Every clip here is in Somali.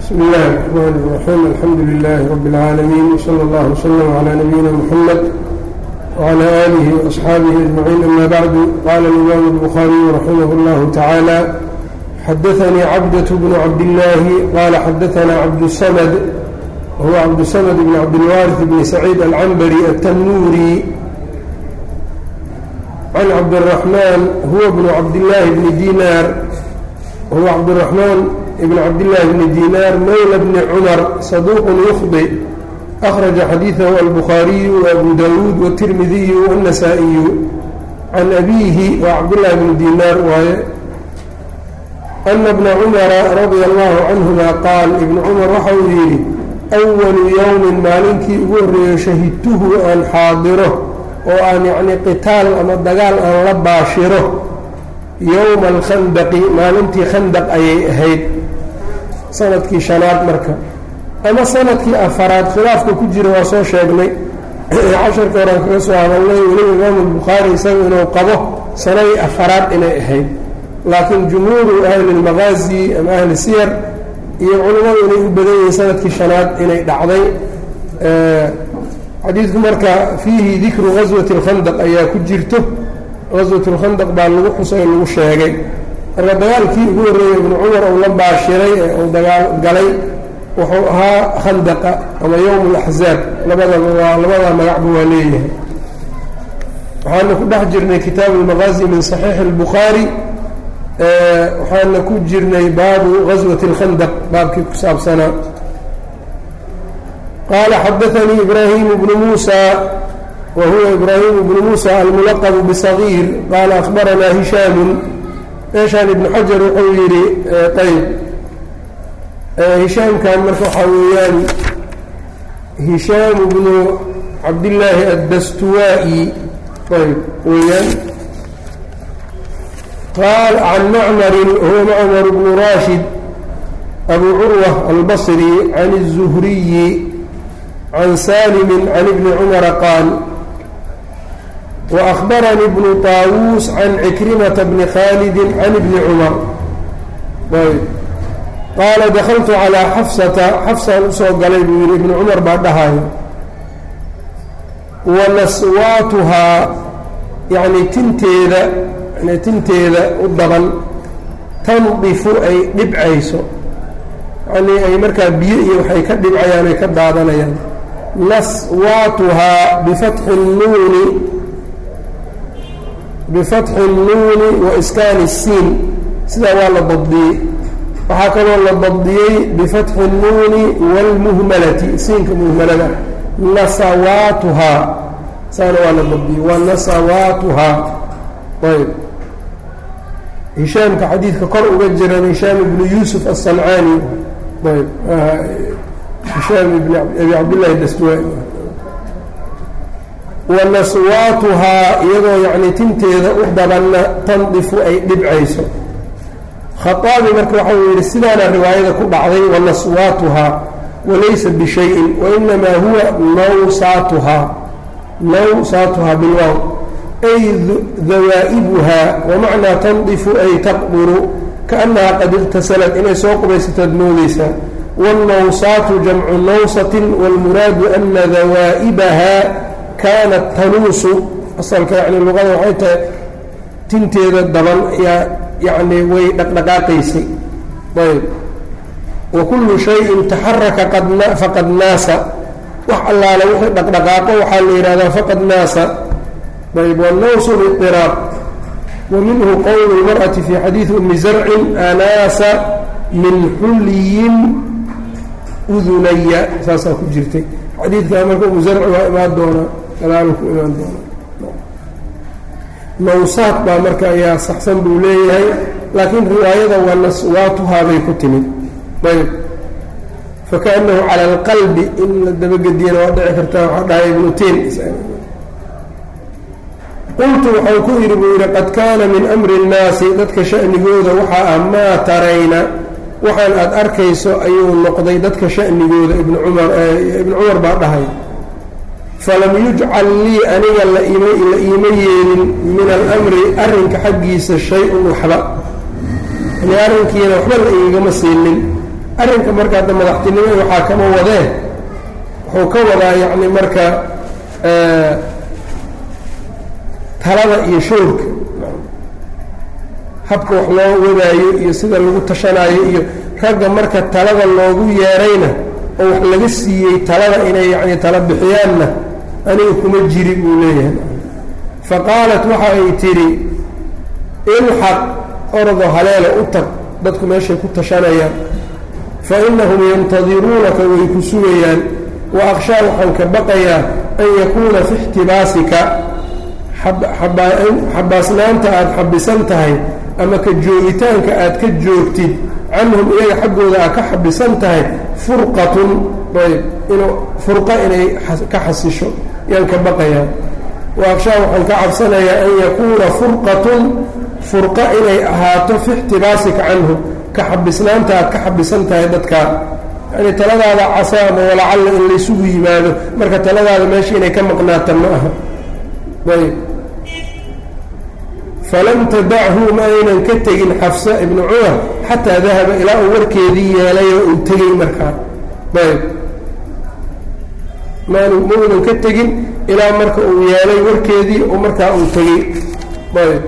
بsم الlh الرحmn الرحيم الحمdu للh رb العاalمين وصلى الله وsلم عlى نبيina mحمد وعlى آlه وأصxaaبه أجمعين أmا bعd qال الإmام البخاري رحimه الlه taعالى xdثnي cبدة بن cبداللahi qال xdثna cبدالصمد wهو cبدالصمد بن cبدالوارث بن سعيد العنبري التنوurي عن cبدالرحمن هو بن cبداللahi بن dيnاr wهو cبدالرحمن بن cبدالله بن dيnاr mولى بن cمر صدوq يخطئ أخرج xadيiثه البخاaري وأbو dاود والترمذي والنسائي عن أbيه wa cبدالله بن dيnاr waaye أن بن cمر رضي الله عنهma qاal iبن cمر waxa uu yidhi أول yوم maalinkii ugu horeeyo shahidtuhu aan xaadiro oo aan yعni qitaal ama dagaal aan la baashiro yowma alkhandaqi maalintii khandaq ayay ahayd sanadkii shanaad marka ama sanadkii afaraad khilaafka ku jira waa soo sheegnay casharka horaan kaga soo hadalnay weliba imaamu lbukhaari isaga inuu qabo sanadii afaraad inay ahayd laakiin jumhuuru ahli lmaqaazi ama ahli siyar iyo culimmadu inay u badan yihiin sanadkii shanaad inay dhacday xadiidku marka fiihi dikru gaswati اlkhandaq ayaa ku jirto gaswat اlkhandaq baa lagu xusay lagu sheegay marka dagaalkii ugu horreeyey ibnu cumar uu la baashiray ee uu dagaal galay wuxuu ahaa khandaqa ama yowm اlaxzaab labadaba waa labada magacba waa leeyahay waxaana ku dhex jirnay kitaabu اlmaqaazi min صaxiixi اlbukhaari waxaana ku jirnay baabu gaswati اlkhandaq baabkii ku saabsanaa qaala xadaanii ibraahim bnu muusa wa huwa ibraahim bnu muusa almulaqbu bصagiir qaala akhbaranaa hishaamu meeshaan ibnu xajar wuxuu yidhi ayb hishaamkan marka waxaa weeyaan hishaam bnu cabdillaahi addastuwaa-i ayb weeyaan qaal can macmarin huwa macmar bnu raashid abu curwa albasri can الzuhriyi can salimi can ibni cumara qaal وأخبرني بن طاawوس عن عكرمة بن khالد عن بن cمر qاaل دkلت عalى xفسةa xفسaan usoo galay buu yihi iبن cمر baa dhahayo وanaswaatuhaa yaعni tinteeda tinteeda u daban tandifu ay dhibcayso yani ay markaa biyo iyo waxay ka dhibcayaan ay ka daadanayaan naswaatuhaa بفتحi الnuuni bifatxi اnnuuni wa iskaani الsiin sidaa waa la dabdiyey waxaa kaloo la dabdiyey bifatxi اnnuuni wاlmuhmalati siinka muhmalada nasawaatuhaa saana waa la dabdiyey wa nasawaatuhaa ayb hishaamka xadiidka kor uga jiran hishaam ibnu yuusuf aلsancaani ayb hishaam ibn abi cabdillahi dastuwaa wanaswaatuhaa iyadoo yacni tinteeda u dabanna tandifu ay dhibcayso khaaabi marka waxau yidhi sidaana riwaayada ku dhacday wanaswaatuhaa walaysa bishayin wainamaa huwa nawsaatuhaa nawsaatuhaa bilwaaw ay dawaa'ibuhaa wamacnaa tandifu ay taqduru kaannaha qad iqtasalat inay soo qubaysataad moodeysaa wاlnawsaatu jamcu nawsatin wاlmuraadu ana dawaa'ibaha kaanat tanuusu asalka yani luqada waxay tahay tinteeda daban yaa yacni way dhaqdhaqaaqaysay ayb wa kullu shayin taxaraka faqad naasa wax allaala wixii dhaqdhaqaaqo waxaa la yidhahdaa faqad naasa ayb wanawsu liطiraaq wa minhu qowlu اlmarأati fi xadiidi umi zarcin anaasa min xulyin udunaya saasaa ku jirtay xadiidkaa marka umu zarci waa imaan doonaa gadaal ku imaan doona nawsaad baa marka ayaa saxsan buu leeyahay laakiin riwaayada waa naswaatuhaa bay ku timid ayb fakaأnahu calى اlqalbi in la dabagediyana waa dhici kartaa waxaa dhahay ibnu tin qultu waxau ku yidhi buu yidhi qad kaana min amri الnaasi dadka sha'nigooda waxaa ah maa tarayna waxaan aad arkayso ayuu noqday dadka sha'nigooda ibn cumar ibnu cumar baa dhahay falam yujcal lii aniga la iima yeelin min alamri arrinka xaggiisa shay-un waxba yani arrinkiina waxba la igama siinin arrinka marka hadda madaxtinimada waxaa kama wadee wuxuu ka wadaa yacni marka talada iyo shoorka habka wax loo wadaayo iyo sida lagu tashanaayo iyo ragga marka talada loogu yeerayna oo wax laga siiyey talada inay yacni tala bixiyaanna aniga kuma jiri buu leeyahay fa qaalat waxa ay tidhi ilxaq ordo haleela u tag dadku meeshay ku tashanayaan fa innahum yantadiruunaka way ku sugayaan wa akhshaa waxaan ka baqayaa an yakuuna fi ixtibaasika xabaasnaanta aada xabisan tahay ama ka joogitaanka aad ka joogtid canhum iyaga xaggooda aad ka xabisan tahay furqatun ayb inuu furqa inay ka xasisho yaan ka baqayaa wa akhshaa waxaan ka cabsanayaa an yakuuna furqatun furqa inay ahaato fi ixtibaasika canhum ka xabisnaanta aad ka xabisan tahay dadkaa yani taladaada casa ama walacalla in laysugu yimaado marka taladaada meesha inay ka maqnaata ma aha ayb falam tadachu ma aynan ka tegin xafsa ibnu cumar xataa dahaba ilaa uu warkeedii yeelay oo uu tegey markaa ayb maan ma unan ka tegin ilaa marka uu yeelay warkeedii oo markaa uu tegey ayb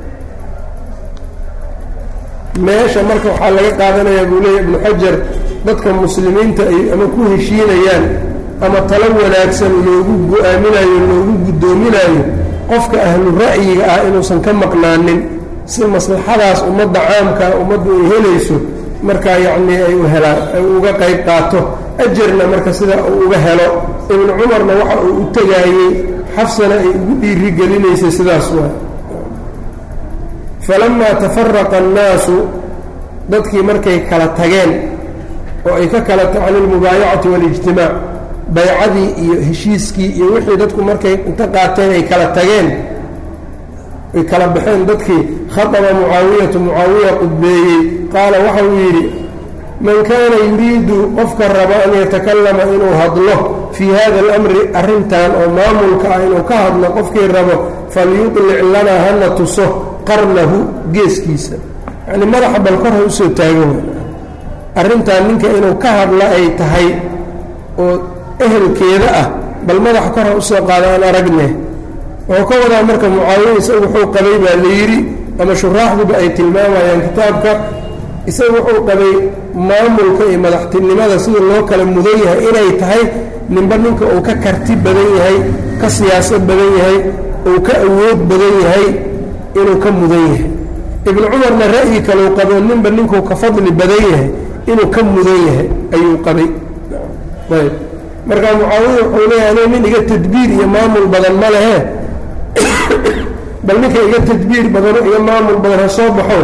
meesha marka waxaa laga qaadanayaa buu leeya ibnu xajar dadka muslimiinta ay ama ku heshiinayaan ama talo wanaagsan loogu go-aaminayo loogu guddoominayo qofka ahlu ra'yiga ah inuusan ka maqnaanin si maslaxadaas ummadda caamkaa ummaddu ay helayso markaa yacnii ay u helaan ay uga qayb qaato ajarna marka sida uu uga helo ibnu cumarna waxa uu u tegaayey xafsana ay ugu dhiiri gelinaysay sidaas waa falamaa tafaraqa annaasu dadkii markay kala tageen oo ay ka kala ta can ilmubaayacati waalijtimaac baycadii iyo heshiiskii iyo wixii dadku markay inta qaateen ay kala tageen ay kala baxeen dadkii khaطaba mucaawiyatu mucaawiya qudbeeyey qaala waxa uu yidhi man kaana yuriidu qofka raba an yatakallama inuu hadlo fii hada اlamri arrintan oo maamulka ah inuu ka hadlo qofkii rabo falyuطlic lanaa hana tuso qarnahu geeskiisa yacni madaxa bal kor ha usoo taago arrintan ninka inuu ka hadla ay tahay oo ehelkeeda ah bal madaxa kor ha usoo qaada aan aragne wuxuu ka wadaa marka mucaawiya isagu wuxuu qabay baa la yidhi ama shuraaxduba ay tilmaamayaan kitaabka isagu wuxuu qabay maamulka iyo madaxtinimada sida loo kala mudan yahay inay tahay ninba ninka uu ka karti badan yahay ka siyaasad badan yahay uu ka awood badan yahay inuu ka mudan yahay ibnu cumarna ra'yi kaleu qabo ninba ninkuu ka fadli badan yahay inuu ka mudan yahay ayuu qabay ayb marka mucaawiya wuxuu leeyahay aniga nin iga tadbiir iyo maamul badan ma lehe bal ninka iga tadbiir badano iga maamul badan ha soo baxo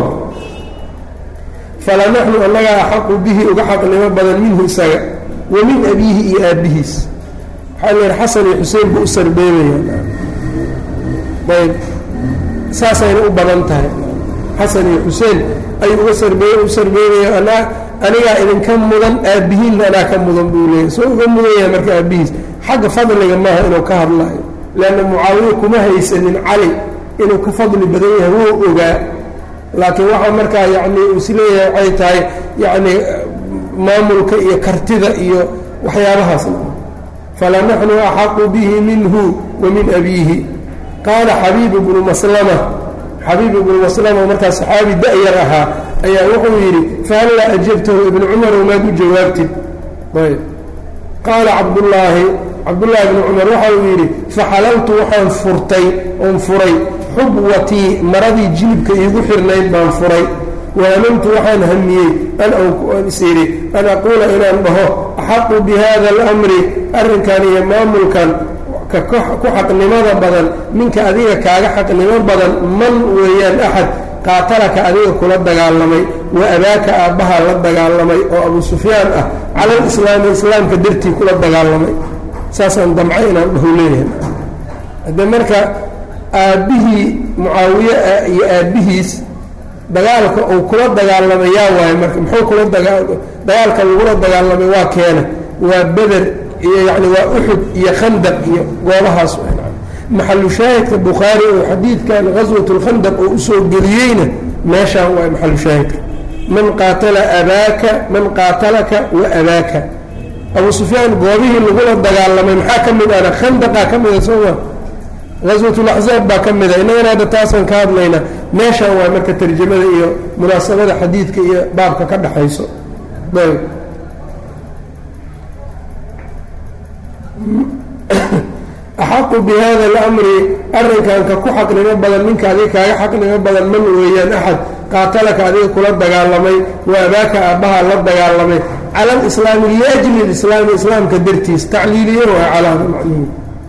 fala naxnu annagaa axaqu bihi uga xaqnimo badan minhu isaga wa min abiihi iyo aabbihiis waxaa la yidhi xasan iyo xuseen buu u sarbeebaya ayb saasayna u badan tahay xasan iyo xuseen ayuu uga sarbeey u sarbeebaya anaa anigaa idinka mudan aabbihiinna anaa ka mudan buu leeyahy soo uga mudan yahay marka aabbihiis xagga fadliga maaha inuu ka hadlaayo leanna mucaawiye kuma haysanin cali inuu ka fadli badan yahay wuu ogaa laakiin waxaa markaa yacni uu is leeyahay waxay tahay yacni maamulka iyo kartida iyo waxyaabahaasna fala naxnu axaqu bihi minhu wa min abiihi qaala xabiib bnu maslama xabiib ibnu maslama markaa saxaabi da-yar ahaa ayaa wuxuu yidhi fahallaa ajabtahu ibnu cumarow maad u jawaabtid ayb qaala cabdullaahi cabdullaahi ibnu cumar waxa uu yidhi faxalaltu waxaan furtay oon furay xubwatii maradii jilibka iigu xirnayd baan furay wahamamtu waxaan hamiyey an is idhi an aquula inaan dhaho axaqu bi hada alamri arrinkan iyo maamulkan ku xaqnimada badan ninka adiga kaaga xaqnimo badan man weeyaan axad qaatalaka adiga kula dagaalamay wa abaaka aabbaha la dagaalamay oo abu sufyaan ah cala alislaami islaamka dartii kula dagaalamay saasaan damcay inaan dhahu leeyahay hadde marka aabbihii mucaawiye iyo aabbihiis dagaalka uu kula dagaalamay yaa waayo marka muxuu kula dagaalka lagula dagaalamay waa keena waa beder iyo yani waa uxud iyo khandaq iyo goobahaas maxalu shaahidka bukhaari oo xadiidkan gaswat lkhandaq oo usoo geliyeyna meeshaan waa maxalu shaahidka man qaatala abaaka man qaatalaka wa abaaka abu sufyaan goobihii lagula dagaalamay maxaa ka mid ana khandaqaa ka mida sooma gaswatulaxzaab baa ka mida innagana hadda taasaan ka hadlaynaa meeshaan waa marka tarjamada iyo munaasabada xadiidka iyo baabka ka dhexayso ayb axaqu bi hada alamri arrinkan ka ku xaqnimo badan ninka adiga kaaga xaqnimo badan man weeyaan axad qaatalaka adiga kula dagaalamay wa abaaka aabbaha la dagaalamay cala alislaami liajli lislaami islaamka dartiis tacliiliye waa calaada macnuhu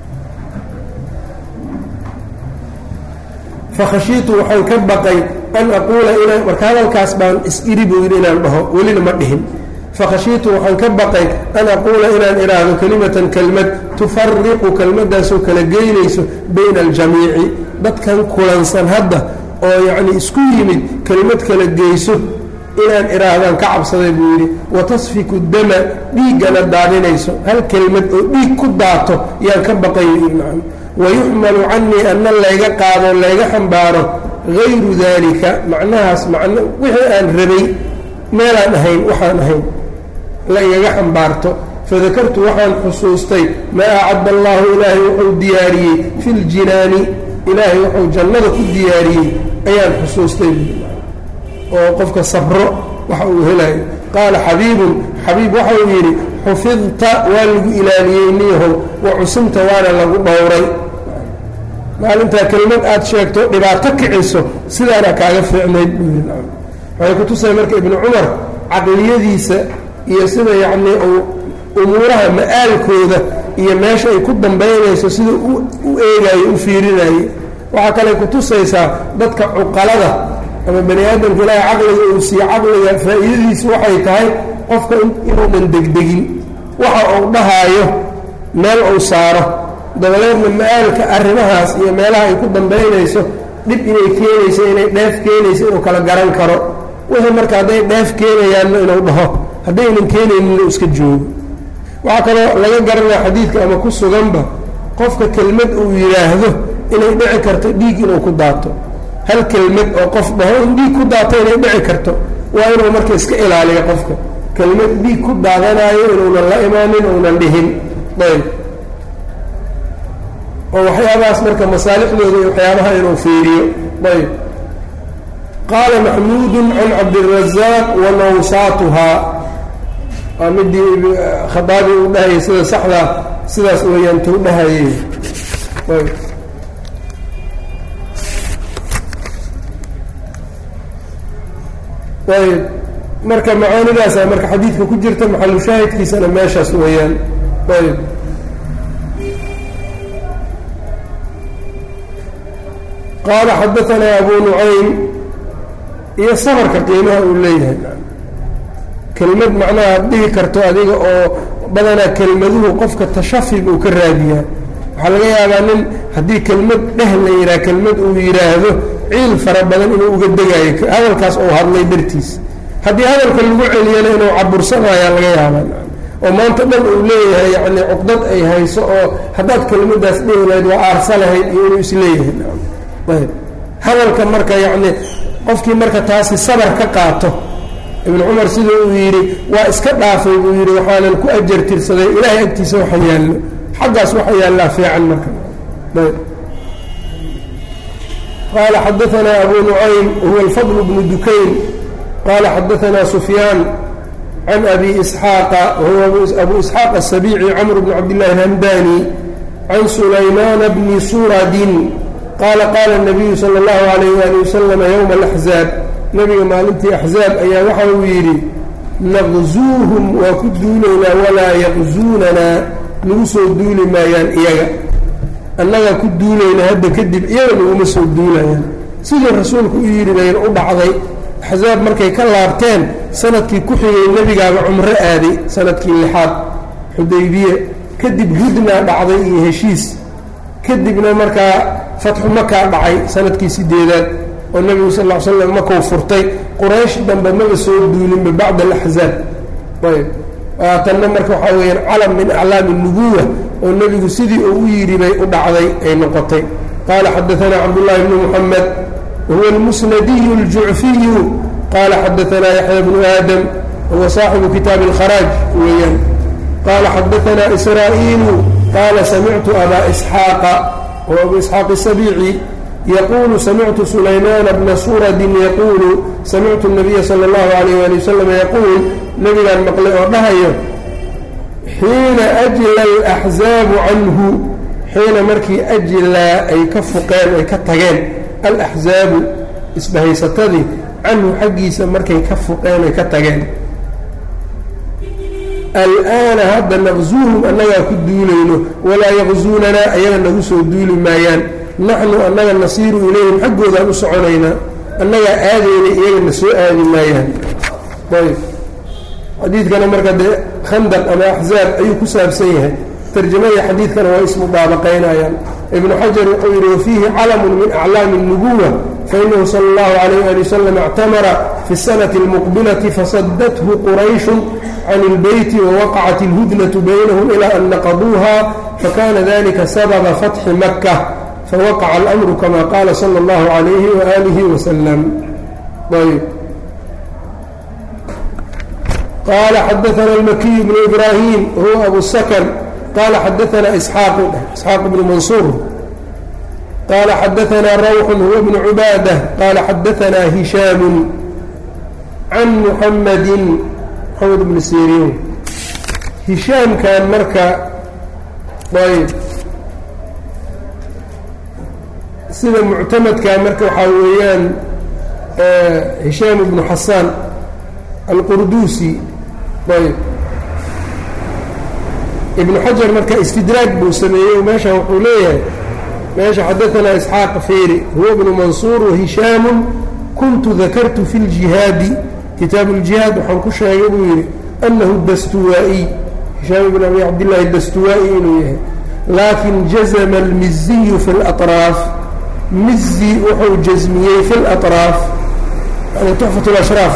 fakhashiitu waxaan ka baqay an aquula inaan marka hadalkaas baan is-iri buu yidhi inaan dhaho welina ma dhihin fakhashiitu waxaan ka baqay an aquula inaan idhaahdo kelimatan kelmad tufariqu kelmaddaasoo kala geynayso bayna aljamiici dadkan kulansan hadda oo yacnii isku yimid kelmad kala geyso inaan idhaahdaan ka cabsaday buu yidhi wa tasfiku dama dhiiggana daadinayso hal kelmad oo dhiig ku daato yaan ka baqayo yidhi wayuxmalu canii anna layga qaado layga xambaaro gayru daalika macnahaas man wixii aan rabay meelaan ahayn waxaan ahayn la igaga xambaarto fadakartu waxaan xusuustay maa acadda allaahu ilaahay wuxuu diyaariyey fi ljinaani ilaahay wuxuu jannada ku diyaariyey ayaan xusuustay oo qofka sabro waxa uu helayo qaala xabiibun xabiib waxa uu yidhi xufidta waa lagu ilaaliyey niyahow wa cusimta waana lagu dhowray maalintaa kelmad aad sheegto dhibaato kiciso sidaana kaaga fiicnayd buu yidhi waxay ku tusay marka ibnu cumar caqliyadiisa iyo sida yacnii uu umuuraha ma'aalkooda iyo meesha ay ku dambaynayso sida u eegayo u fiirinaye waxaa kale ku tusaysaa dadka cuqalada ama bani aadamka ilaahay caqliga uu siiye caqliga faa'iidadiisu waxay tahay qofka inuunan degdegin waxa uu dhahaayo meel uu saaro dabadeedna ma-aalka arrimahaas iyo meelaha ay ku dambaynayso dhib inay keenayso inay dheef keenayso inuu kala garan karo wixii marka hadday dheef keenayaanna inuu dhaho haddaynan keenaynin inuu iska joogo waxaa kaloo laga garanaya xadiidka ama ku suganba qofka kelmad uu yidhaahdo inay dhici karto dhiig inuu ku daato hal kelmad oo qof dhaho in dhiig ku daato inay dhici karto waa inuu marka iska ilaaliyo qofka kelmad dhiig ku daadanaayo inuunan la imaanin uunan dhihin ayb oo waxyaabahaas marka masaalixdooda iyo waxyaabaha inuu fiiriyo ayb qaala maxmuudun can cabdirazaaq wa nawsaatuhaa waa midii khaaabi uu dhahayay sida saxdaa sidaas weeyaan tuu dhahayay ayb ayb marka macaanidaasa marka xadiidka ku jirta maxalu shaahidkiisana meeshaas weeyaan ayb qaala xadaanaa abu nucaym iyo sabarka qiimaha uu leeyahay kelmad macnaha ad dhihi karto adiga oo badanaa kelmaduhu qofka tashafig uu ka raadiyaa waxaa laga yaabaa nin haddii kelmad dheh la yidhaha kelmad uu yidhaahdo ciil fara badan inuu uga degaayo hadalkaas uu hadlay dartiis haddii hadalka lagu celiyana inuu cabursanayaa laga yaabaa oo maanta dhan uu leeyahay yacni cuqdad ay hayso oo haddaad kelmaddaas dhihi lahayd waa aarsa lahayd iyo inuu isleeyahay ayb hadalka marka yacni qofkii marka taasi sabar ka qaato ibnu cumar sida uu yidhi waa iska dhaafay buu yidhi waxaanan ku ajar tirsaday ilaahay agtiisa waxa yaallo xaggaas waxa yaallaa fiican marka ayb qala xadaanaa abu nucaym huwa alfadl bnu dukayn qala xadaanaa sufyaan can abi isxaaqa wahuwa abu isxaaq asabiici camr bn cabdillahi alhamdani can sulaymaana bni suradin qaala qaala nabiyu sala allahu alayh wali wasalama yowma alaxzaab nebiga maalintii axzaab ayaa waxa uu yidhi naqzuuhum waa ku duulaynaa walaa yaqzuunanaa nagu soo duuli maayaan iyaga annagaa ku duulayna hadda kadib iyaga naguma soo duulayaan sidii rasuulku u yidhi bayna u dhacday axzaab markay ka laabteen sanadkii ku xigay nebigaaba cumro aaday sanadkii lixaad xudaybiye kadib hudnaa dhacday iyo heshiis kadibna markaa fatxu makaa dhacay sanadkii sideedaad oo nebigu sal l slam makuu furtay quraysh dambe maba soo duulinba bacda alaxzaab ayb tanna marka waxaa weyaan calam min aclaami nubuwa oo nebigu sidii uu u yidhi bay u dhacday ay noqotay qaala xadaanaa cabdullaahi bnu muxamed wahuwa almusnadiyu aljucfiyu qaala xadaanaa yaxya bnu aadam huwa saaxibu kitaabi اlkharaaj weeyaan qaala xadaanaa israa'iilu qaala samictu abaa isxaaqa wa abu isxaaq الsabiici yqulu samictu sulaymaana bna suradin yaquulu samictu الnabiya salى اllahu alayh ali wasalam yaquul nebigaan maqlay oo dhahayo xiina ajla alaxzaabu canhu xiina markii ajlaa ay ka fuqeen ay ka tageen alaxzaabu isbahaysatadii canhu xaggiisa markay ka fuqeen ay ka tageen al'aana hadda naqzuuhum annagaa ku duulayno walaa yaqzuunanaa ayaga nagu soo duuli maayaan naxnu annaga nasiiru ilayhim xaggoodaan u soconaynaa annagaa aadayna iyagana soo aadi maayaan ayb xadiidkana marka dee khandaq ama axzaab ayuu ku saabsan yahay tarjamadii xadiidkana waa ismudaabaqaynayaan ibnu xajar wuxuu yidhi wafiihi calamun min aclaami الnubuwa fainahu sala اllahu alayh ali wasalam اctamara fi الsanati اlmuqbilati fasadathu qurayshun can اlbeyti wawaqacat اlhudnatu baynahum ilaa an naqaduuha fakana dalika sababa fatxi maka fawaqaca اlamru kama qaala salى اllahu عalayhi waalihi wasalam ayb qala xadaana اlmakiy bnu ibrahim huwa abu sakn qala xadaana isxaaq isxaaq bnu mansuur qala xadaana rawxu huwa bnu cubaadah qala xadaana hishaamu can muxamadi moxamed bni siriin hishaamkan marka ayb sida muctamadka marka waxaa weeyaan hishaam bnu xasaan alqurduusi ayb ibnu xajar marka istidraag buu sameeyey meesha wuxuu leeyahay meesha xadaanaa isxaaq feyri huwa bnu mansuur wahishaamu kuntu dakartu fi ljihaadi kitaabu ljihaad waxaan ku sheegay buu yidhi anahu dastuwaa'iy hishaam ibn abi cabdillaahi dastuwaa'i inuu yahay laakin jazma almiziyu fi اlaطraaf mizi wuxuu jasmiyey fi اlaطraaf yani tuxfat lashraaf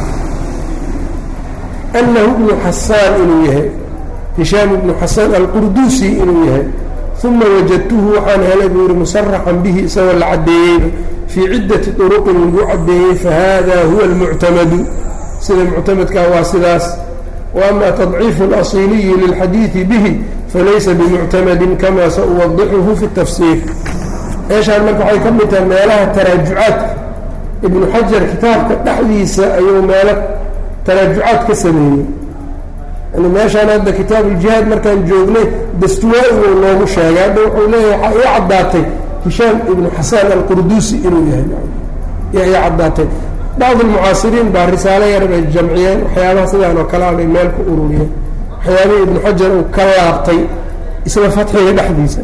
anahu ibnu xasaan inuu yahay hishaam ibnu xasaan alqurduusi inuu yahay uma wajadtuhu waxaan helay buu yihi musaraxan bihi isagoo la caddeeyeyba fii ciddati طuruqin lagu caddeeyey fahada huwa almuctamadu sida muctamadkaa waa sidaas waama tadciifu اlasiliyi lilxadiidi bihi falaysa bimuctamadin kama sauwadixuhu fi اtafsiir meeshaan marka waxay ka mid tahay meelaha taraajucaadka ibnu xajar kitaabka dhexdiisa ayuu meelo taraajucaad ka sameeyey yani meeshaan hadda kitaab uljihaad markaan joognay dastuwaa-igu noogu sheegay hadda wuxuu leeyahay waxaa ii caddaatay hishaam ibnu xasaan alqurduusi inuu yahay yaa ii caddaatay bacd almucaasiriin baa risaalo yar bay jamciyeen waxyaabaha sidaan oo kale a bay meel ku ururiyeen waxyaabihii ibnu xajar uu ka laabtay isla fatxiga dhexdiisa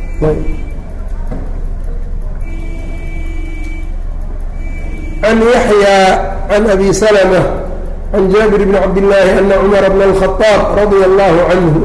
can yaxyaa can abi salma can jaabir bni cabdillaahi ana cumara bna alkhaaab radia allahu canhu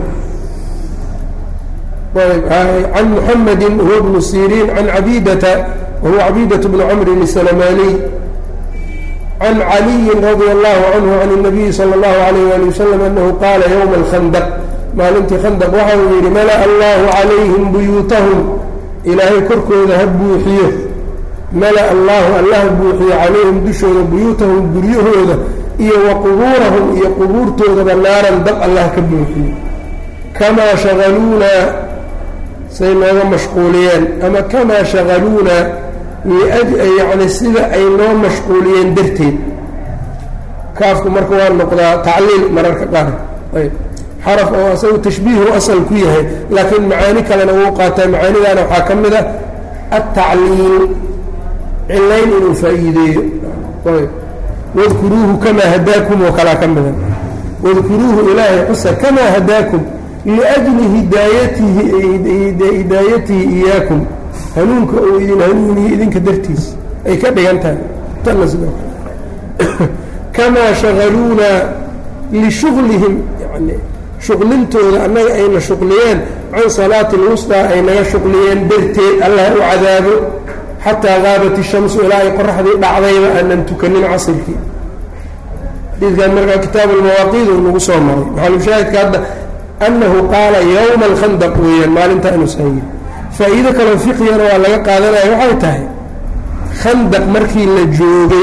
can muxamadi huwa bnu siriin can cabidata wahuwa cabiidat bnu camrin الsalmaniy can caliyi radia allahu canhu can الnabiyi salى اllahu alayh ali wasalam anahu qaala ywma alkhandaq maalintii khandaq waxa uu yidhi mala allahu calayhim buyuutahum ilaahay korkooda ha buuxiyo mala allahu allah buuxiyo calayhim dushooda buyuutahum guryahooda iyo wa qubuurahum iyo qubuurtoodaba naaran dab allah ka buuxiyo kamaa shagaluunaa say nooga mashquuliyeen ama kamaa shagaluunaa yacni sida ay noo mashquuliyeen darteed kaafku marka waa noqdaa tacliil mararka qaar ayb xaraf oo asagu tashbiihu asal ku yahay laakiin macaani kalena wuu qaataa macaanidaana waxaa ka mid a altacliil cilayn inuu faa'iideeyo ayb wadkuruuhu kamaa hadaakum oo kalaa ka mida wadkuruuhu ilaahay xusa kamaa hadaakum liajli hidaayatihi hidaayatihi iyaakum hanuunka uu idin hanuuniye idinka dartiis ay ka dhigan tahay tanna sidoo kale kamaa shagaluunaa lishuglihim yani shuqlintooda annaga ayna shuqliyeen can salaati lwustaa ay naga shuqliyeen darteed allah u cadaabo xataa qaabat ishamsu ilaa ay qoraxdii dhacdayba aanan tukanin casirkii xadiidkan markaa kitaab almawaaqiid uu nagu soo maray maxalushaahidka hadda annahu qaala yowma alkhandaq weeyaan maalintaa inuu sahaye faa'iido kaloo fiqigana waa laga qaadanaya waxay tahay khandaq markii la joogay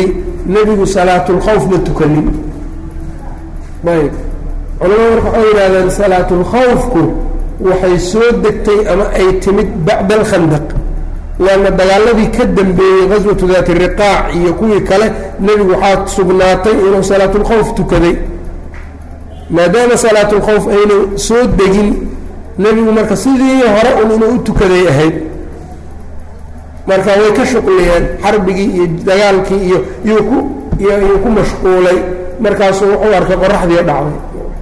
nebigu salaatulkhawf ma tukanin ayb culamada marka waxay yidhahdeen salaatulkhawfku waxay soo degtay ama ay timid bacda alkhandaq leanna dagaaladii ka dambeeyey qaswatu daati riqaac iyo kuwii kale nebigu waxaa sugnaatay inuu salaatulkhawf tukaday maadaama salaatulkhawf ayna soo degin nebigu marka sidii hore un inuu u tukaday ahayd marka way ka shuqliyeen xarbigii iyo dagaalkii iyo iyuu ku iyuu ku mashquulay markaasuu wuxuu arkay qoraxdii dhacday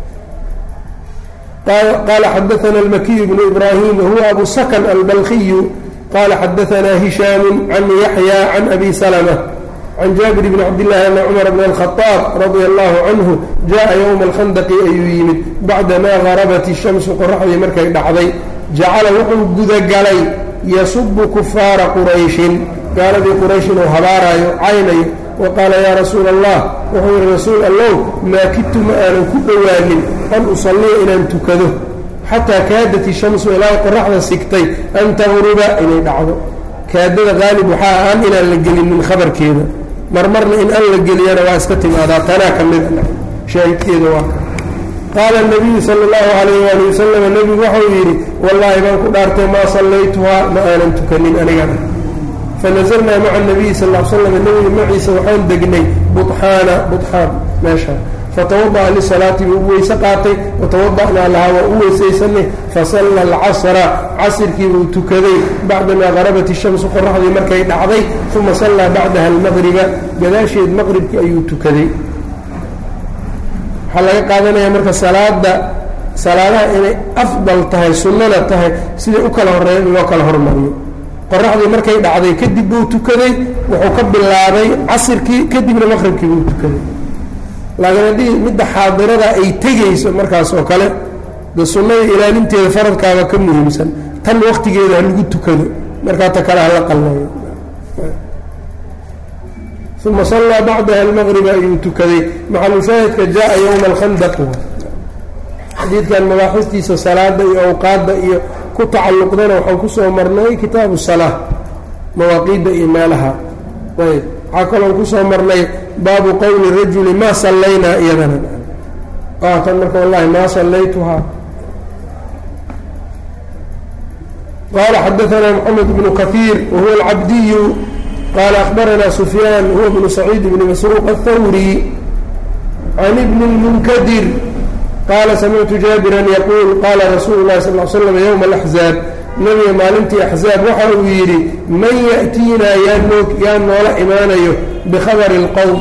qaala xadaana almakiy bnu ibraahim wahuwa abu sakan albalkiyu qala xadaana hishaamu can yaxya can abi salma can jaabir bni cabdillahi ana cumar bn alkhaaab radia allahu canhu jaءa ywma alkhandaqi ayuu yimid bacdamaa garabat ishamsu qoraxdii markay dhacday jacala wuxuu gudagalay yasubu kufaara qurayshin gaaladii quraysh inuu habaaraayo caynayo wa qaala yaa rasuula allah wuxuu yihi rasuul allow maa kidtu ma aanan ku dhowaanin an usalliya inaan tukado xataa kaadat ishamsu ilaa qoraxda sigtay an taqruba inay dhacdo kaadada qaalib waxaa aan inaan la gelinin khabarkeeda marmarna in an la geliyana waa iska timaadaa tanaa ka mida shaahidkeeda waa ka qaala nabiyu sala allahu calayh waali wasalam nebigu waxau yidhi wallaahi baan ku dhaartay maa sallaytuhaa ma aanan tukanin anigana fanazalnaa maca nabiyi sal l slam nebiga maciisa waxaan degnay buxaana buxaan meesha fatawada'a lisalaati buu u weyse qaatay watawada'naa lahaa waa u weysaysanay fasalla alcasra casirkii buu tukaday bacdamaa qarabat ishamsu qoraxdii markay dhacday uma sallaa bacdaha almaqriba gadaasheed maqribkii ayuu tukaday waxaa laga qaadanaya marka salaada salaadaha inay afdal tahay sunnana tahay siday u kala horeeya in loo kala hormariyo qoraxdii markay dhacday kadib buu tukaday wuxuu ka bilaabay casirkii kadibna maqribkii buu tukaday laakiin haddii midda xaadirada ay tegayso markaas oo kale de sunnada ilaalinteeda faradkaaba ka muhiimsan tan waktigeeda ha lagu tukado markaa ta kale hala qalleeyo uma sallaa bacdaha almaqriba ayuu tukaday maxalushaahidka jaa yowma alkhandaq xadiidkan mabaaxistiisa salaada iyo awqaadda iyo ku tacalluqdana waxaan kusoo marnay kitaabu salaa mawaaqiidda iyo meelaha ayb waxaa kaloon kusoo marnay baabu qowli rajuli maa sallaynaa iyadana tan marka wallahi maa sallaytuhaa qala xadaanaa moxamed bnu kahiir wahuwa alcabdiyu qala akhbaranaa sufyaan huwa bnu saciid bni masruuq aلthawri can ibni اlmunkadir qaala samictu jaabiran yaquul qaala rasuulu اlahi sal l slam ywma alaxzaab nebiga maalintii axzaab waxa uu yidhi man ya'tiinaa yaa noo yaa noola imaanayo bikhabari اlqowm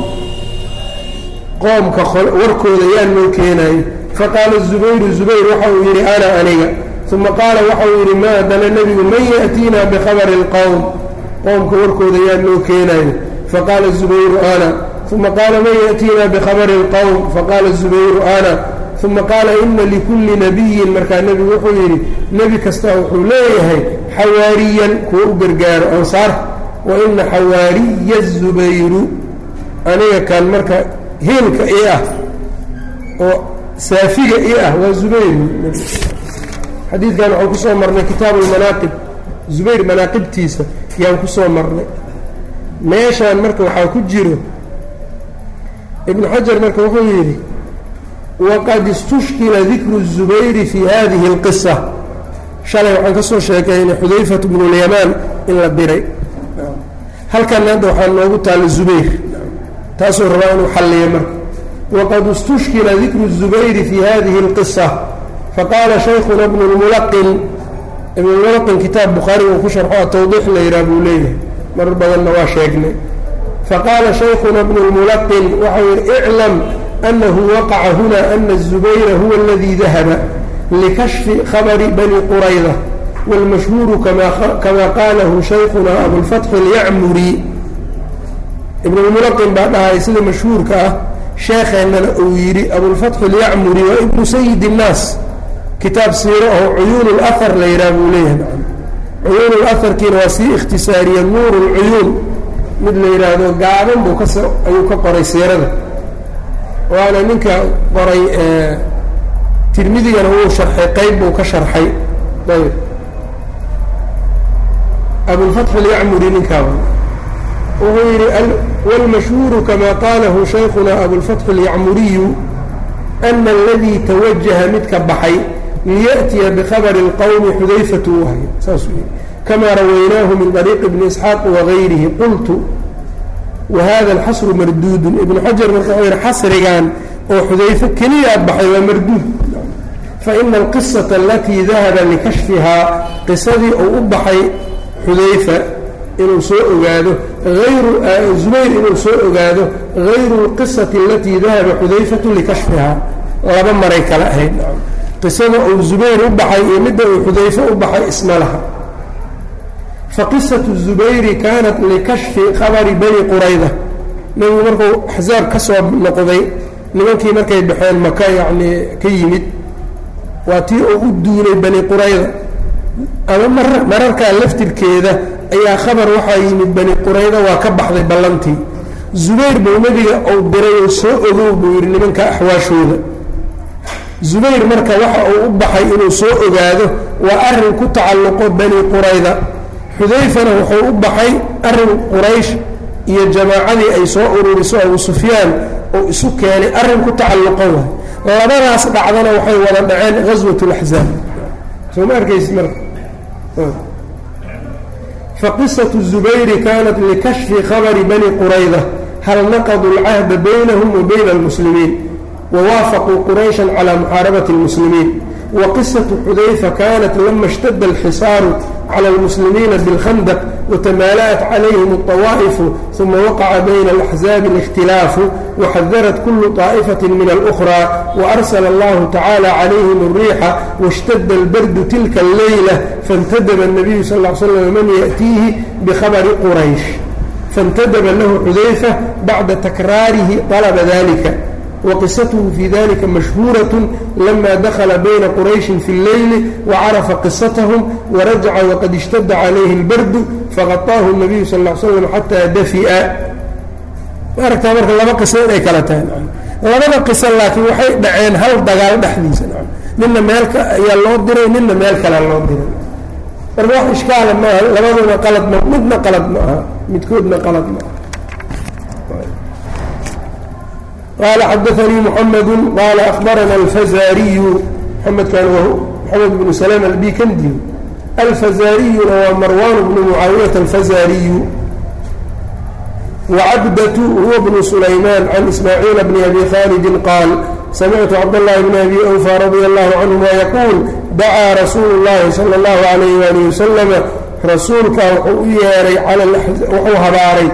qoomka warkooda yaa noo keenaayo faqaala zubayru zubayr waxa uu yidhi ana aniga uma qaala waxa uu yidhi ma adana nebigu man ya'tiinaa bikhabari اlqowm qoomka warkooda yaa noo keenaayo faqaala zubayru ana uma qaala man ya'tiinaa bikhabari اlqowm faqaala zubayru ana uma qaala ina likulli nabiyin markaa nebigu wuxuu yidhi nebi kasta wuxuu leeyahay xawaariyan kuwa u gargaaro ansaar wa ina xawaariya zubayru aniga kan marka hiilka ii ah oo saafiga ii ah waa zubayr xadiidkan waxaan kusoo marnay kitaabu lmanaaqib zubayr manaaqibtiisa yaan kusoo marnay meeshaan marka waxaa ku jiro ibnu xajar marka wuxuu yidhi waqad istushkila dikru الzubayri fi hadihi اlqisa shalay waxaan ka soo sheekeynay xudayfatu bnu lyamaan in la diray halkan hadda waxaa noogu taalla zubayr taasuu rabaa inuu xalliyo marka waqad istushkila dikru الzubayri fi hadihi اlqisa faqaala shaykuna bnu اlmulaqin ibn lmulaqin kitaab bukhaari uu ku sharxo atawdiix la yidhaha buu leeyahay marar badanna waa sheegnay faqaala shaykuna bnu اlmulaqin waxau yihi iclam أنه وقع هنا أن الزبير هو الذي ذهب لكشف خبر بني قريظة والمشهور كما, كما قاله شيخنا أبو الفتح اليعمري ابن الملقن بعدها سيدة مشهور كأه شيخنا الأويري أبو الفتح اليعمري وابن سيد الناس كتاب سيره عيون الأثر ليرابوا ليه نعم عيون الأثر كنواسي اختصاريا نور العيون مثل يرادو قاعدا بكسر أيوك قري سيرده waana ninka qoray tirmidigana wuu sharxay qeyb buu ka sharxay ayb abulfatx alyacmuri ninkaaba wuxuu yidhi wاlmashhuuru kama qaalahu shaykuna abulfatxi اlyacmuriyu ana aladii tawajaha midka baxay liyaأtiya bkhabri اlqowmi xudayfatu wahy saasuu yihi kama rawaynaahu min طariiqi bni isxaaq wagayrihi qultu wahada alxasru marduudun ibnu xajar marka wuxuu yihi xasrigan oo xudayfe keliyaa baxay waa marduud faina alqisata alatii dahaba likashfihaa qisadii uu u baxay xudayfa inuu soo ogaado ayru zubayr inuu soo ogaado hayru اlqisati alatii dahaba xudayfatu likashfihaa laba maray kala ahayd qisada uu zubayr u baxay iyo midda uu xudayfe u baxay isma laha faqisatu zubayri kaanat likashfi khabari bani qurayda nebigu markuu axsaab ka soo noqday nimankii markay baxeen maka yacnii ka yimid waa tii uu u duulay bani qurayda ama mar mararkaa laftirkeeda ayaa khabar waxaa yimid bani qurayda waa ka baxday ballantii zubayr buu nebiga uu diray oo soo ogow buu yidhi nimanka axwaashooda zubayr marka waxa uu u baxay inuu soo ogaado waa arrin ku tacalluqo bani qurayda xudayfana wuxuu u baxay arrin quraysh iyo jamaacadii ay soo ururiso abu sufyaan oo isu keenay arrin ku tacalluqo waay labadaas dhacdana waxay wada dhaceen ghaswat اlaxzaab soo ma arkaysi marka faqisatu zubayri kanat likashfi khabari bani qurayda hal naqaduu اlcahda baynahum wa bayna اlmuslimiin wawaafaquu quraysha calى muxaarabati اlmuslimiin وqصة xudayfa kanat lama اshtada اlxisaaru calى اlmuslimiina bاlkhandq وتmaalأت عalayhim الطawaaئف ثuma waqaca bayna الأxزaabi الاkhtilaafu وxadarat kulu طaaئfaة min الأخرى وأrsla اllahu tacaalى عalayhim الriixa واshtada اlbardu tilka اleyla faاntadba النabiyu sal اه ly slm man yأtiihi bkhabri quraysh faاntadba lahu xudayfa bacda takraarihi طalba dalika وqisatه في ذلika مشhهوuرة لma dخلa byna qرayشhi في الleyل وcرفa qصتهم وraجca وqad اشhتda عalayhi الbrd fغطاahu النبiyu sl اه ل sلم xatىa dفئa aragtaa marka laba qiso inay kala tahay labada qiso laakiin waxay dhaceen hal dagaal dhexdiisa nina meel ayaa loo diray nina meel kale loo diray marka wax ishkaala maaha labaduna qalad ma midna qalad ma aha midkoodna qalad ma aha qال xdثnي محمد qال أخبرna الفزاriي mdkan محمد بن سلام الbikndi الفزاriyuna waa مrوان بن معاaوية الفزاriي وcبdة هو بن سليمان عن إسماعيل بن أbي khالد qاaل سمعت cبدالله بن أbي أوفى رضي الله عنهma يقول dacاa رasuuل اللhi صلى الله عليه وaلiه وسلم rasuulka wuxuu u yeeray wuxuu habaaray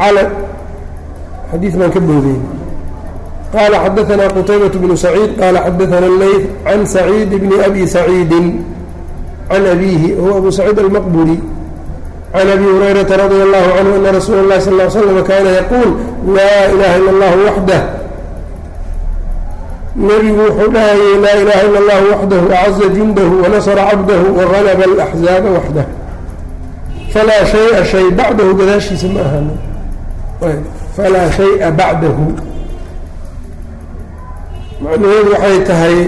xadii baan ka boodey qال xdثna qتyبة بن سعيid qال xdثna الlyث عن سعيid بن أbي سعيid عن أbيه هو أbو سعيid المqبري عن أbي هريرة رضي الله عنه أن رsuuل الlhi صلى اه عليه وسلم kاna yquuل lا إلaha إلا الlه وحده nebigu wuxuu dhahayay laa إlaha ilا الlه وحده أعزa جuنdه ونصر cبده وغلب الأحزاaب وحده falaa شhayءa شhay bacdahu gadaashiisa ma ahan falaa شhayءa bacdahu macnaheedu waxay tahay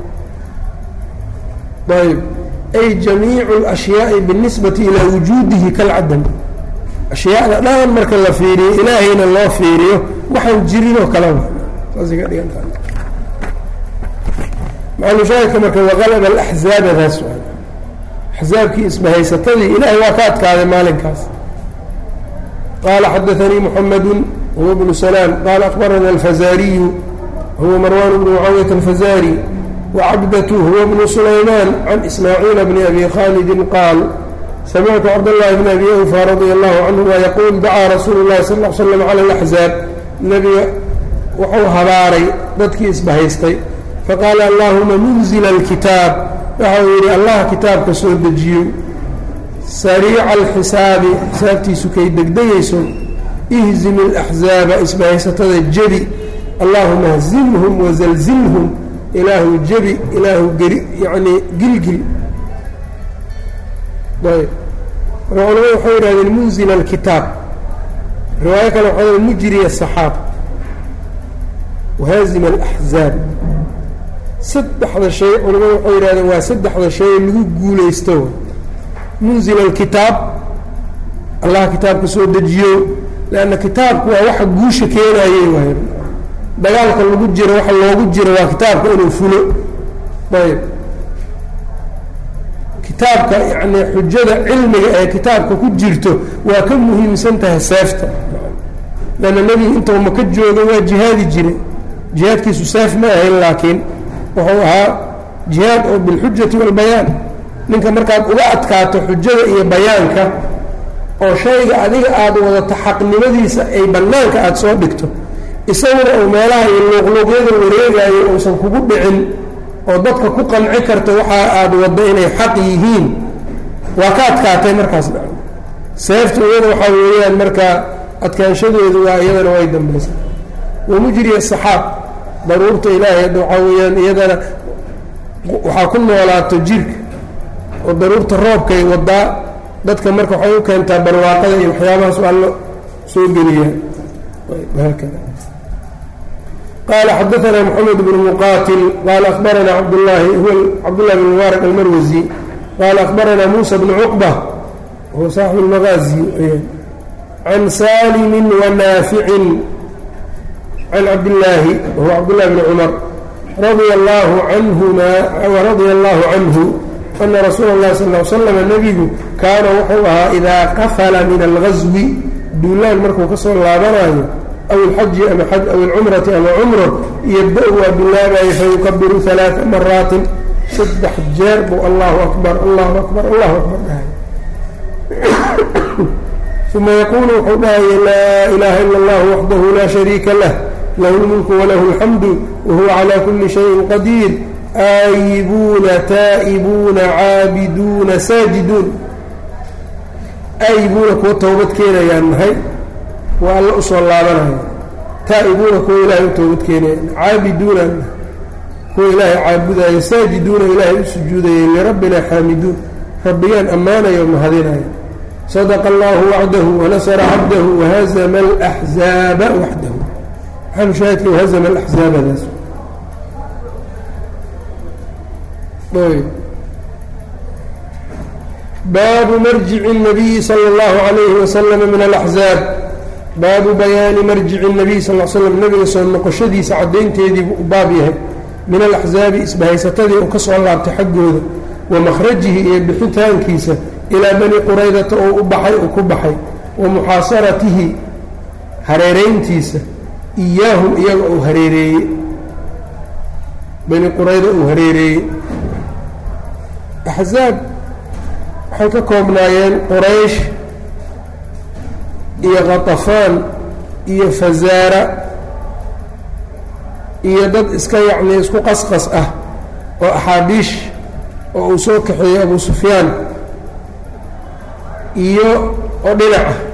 ayb ay jamiicu اlأshyaai biالnisbati ilaa wujuudihi kalcadam ashyaada dhan marka la fiiriyo ilaahayna loo fiiriyo waxaan jirinoo kalaba saasay ka dhigan tahay maclushaahidka marka waqalaba alaxzaabadaas axzaabkii isbahaysatadii ilaahay waa ka adkaaday maalinkaas qaala xadaanii muxamadu huwa bnu salaam qaala akbarana alfazaariyu huwa marwan bnu mucaawiyat alfazari wacabdatu huwa bnu sulaymaan can ismaaciila bni abi khaalidin qaal samictu cabdاllahi bn abi awfa radia allahu canhuma yaquul dacaa rasuulu llahi sal l slam cala alaxzaab nebiga wuxuu habaaray dadkii isbahaystay faqaala allahuma munzila alkitaab waxa uu yidhi allah kitaabka soo dejiyo sariica alxisaabi xisaabtiisu kay degdegayso ihzim alaxzaaba isbahaysatada jebi allahuma hzimhum wazalzilhum ilaahu jebi ilaahu geri yacnii gilgil ayb marka culamadu waxay yidhahdeen munzil alkitaab riwaayo kale waxaa mujriya asaxaab wahaazim alaxzaab saddexda shay culamadu waxay yidhahdeen waa saddexda shay lagu guulaysto munzil alkitaab allah kitaabka soo dejiyo leanna kitaabku waa waxa guusha keenayey waay dagaalka lagu jiro waxa loogu jiro waa kitaabka inuu fulo ayb kitaabka yacni xujada cilmiga ee kitaabka ku jirto waa ka muhiimsan tahay seefta leanna nebiga intuu maka jooga waa jihaadi jiray jihaadkiisu seef ma ahayn laakiin wuxuu ahaa jihaad oo bilxujati walbayaan ninka markaad uga adkaato xujada iyo bayaanka oo shayga adiga aada wadato xaqnimadiisa ay bannaanka aada soo dhigto isaguna uu meelaha iyo luuqluuqyada wareegayo uusan kugu dhicin oo dadka ku qanci karto waxa aada waddo inay xaq yihiin waa ka adkaatay markaas seeftu iyada waxaa weeyaan marka adkaanshadeedu waa iyadana way dambaysa wamujri asaxaab daruurta ilaahay hadda waxaa weeyaan iyadana waxaa ku noolaato jirka oo daruurta roobkay wadaa dadka marka waxay u keentaa barwaaqada iyo waxyaabahaas waa lo soo geliyaa haakada qala xadaثna mxamed bn muqatil qala akhbarana cabdاlahi huwa cabdالlahi bn mubaarak almarwasi qala akhbarana musa bn cuqba huwa saaxib اlmagaazi can salimi wanaaficin can cabdillaahi wahuwa cabdالlahi bn cumar radia allahu canhuma waradia allahu canhu ana rasuula اllahi sal l slama nebigu kaana wuxuu ahaa idaa qafala min algaswi duulaan markuu ka soo laabanayo aw alxaji ama xaj aw alcumrati ama cumro yabda-u waa bilaabayo fayukabiru alaaa maraatin saddex jeer buu allahu akbar allahu akbar allahu akbar dhahay uma yaquulu wuxuu dhahaya laa ilaha ila allahu waxdahu laa shariika lah lahu lmulku walahu alxamdu wahuwa calaa kuli shayin qadiir aayibuuna taa'ibuuna caabiduuna saajiduun aayibuuna kuwa towbad keenayaan nahay waa alla usoo laabanaya taa'ibuuna kuwa ilaahay u toobad keenaya caabiduuna kuwa ilaahay caabudaya saajiduuna ilaahay u sujuudayay lirabbina xaamiduun rabbiyaan ammaanayo mahadinaya sadaqa allahu wacdahu wanasara cabdahu wahazama alaxzaaba waxdahu maxaa mushaahidka wahazama alaxzaabadaas baabu marjici الnabiyi salى اllahu عalayhi waslama min alaxzaab baabu bayaani marjici الnabiy sal l slam nebiga soo noqoshadiisa caddaynteediibuu u baab yahay min alaxzaabi isbahaysatadii uu ka soo laabtay xaggooda wa makhrajihi iyo bixitaankiisa ilaa bani quraydata oo u baxay uu ku baxay wa muxaasaratihi hareerayntiisa iyaahum iyaga uu hareereeyey bani qurayda uu hareereeyey axzaab waxay ka koobnaayeen quraysh iyo khatafaan iyo fazaara iyo dad iska yacnii isku qasqas ah oo axaabiish oo uu soo kaxeeyey abu sufyaan iyo oo dhinac ah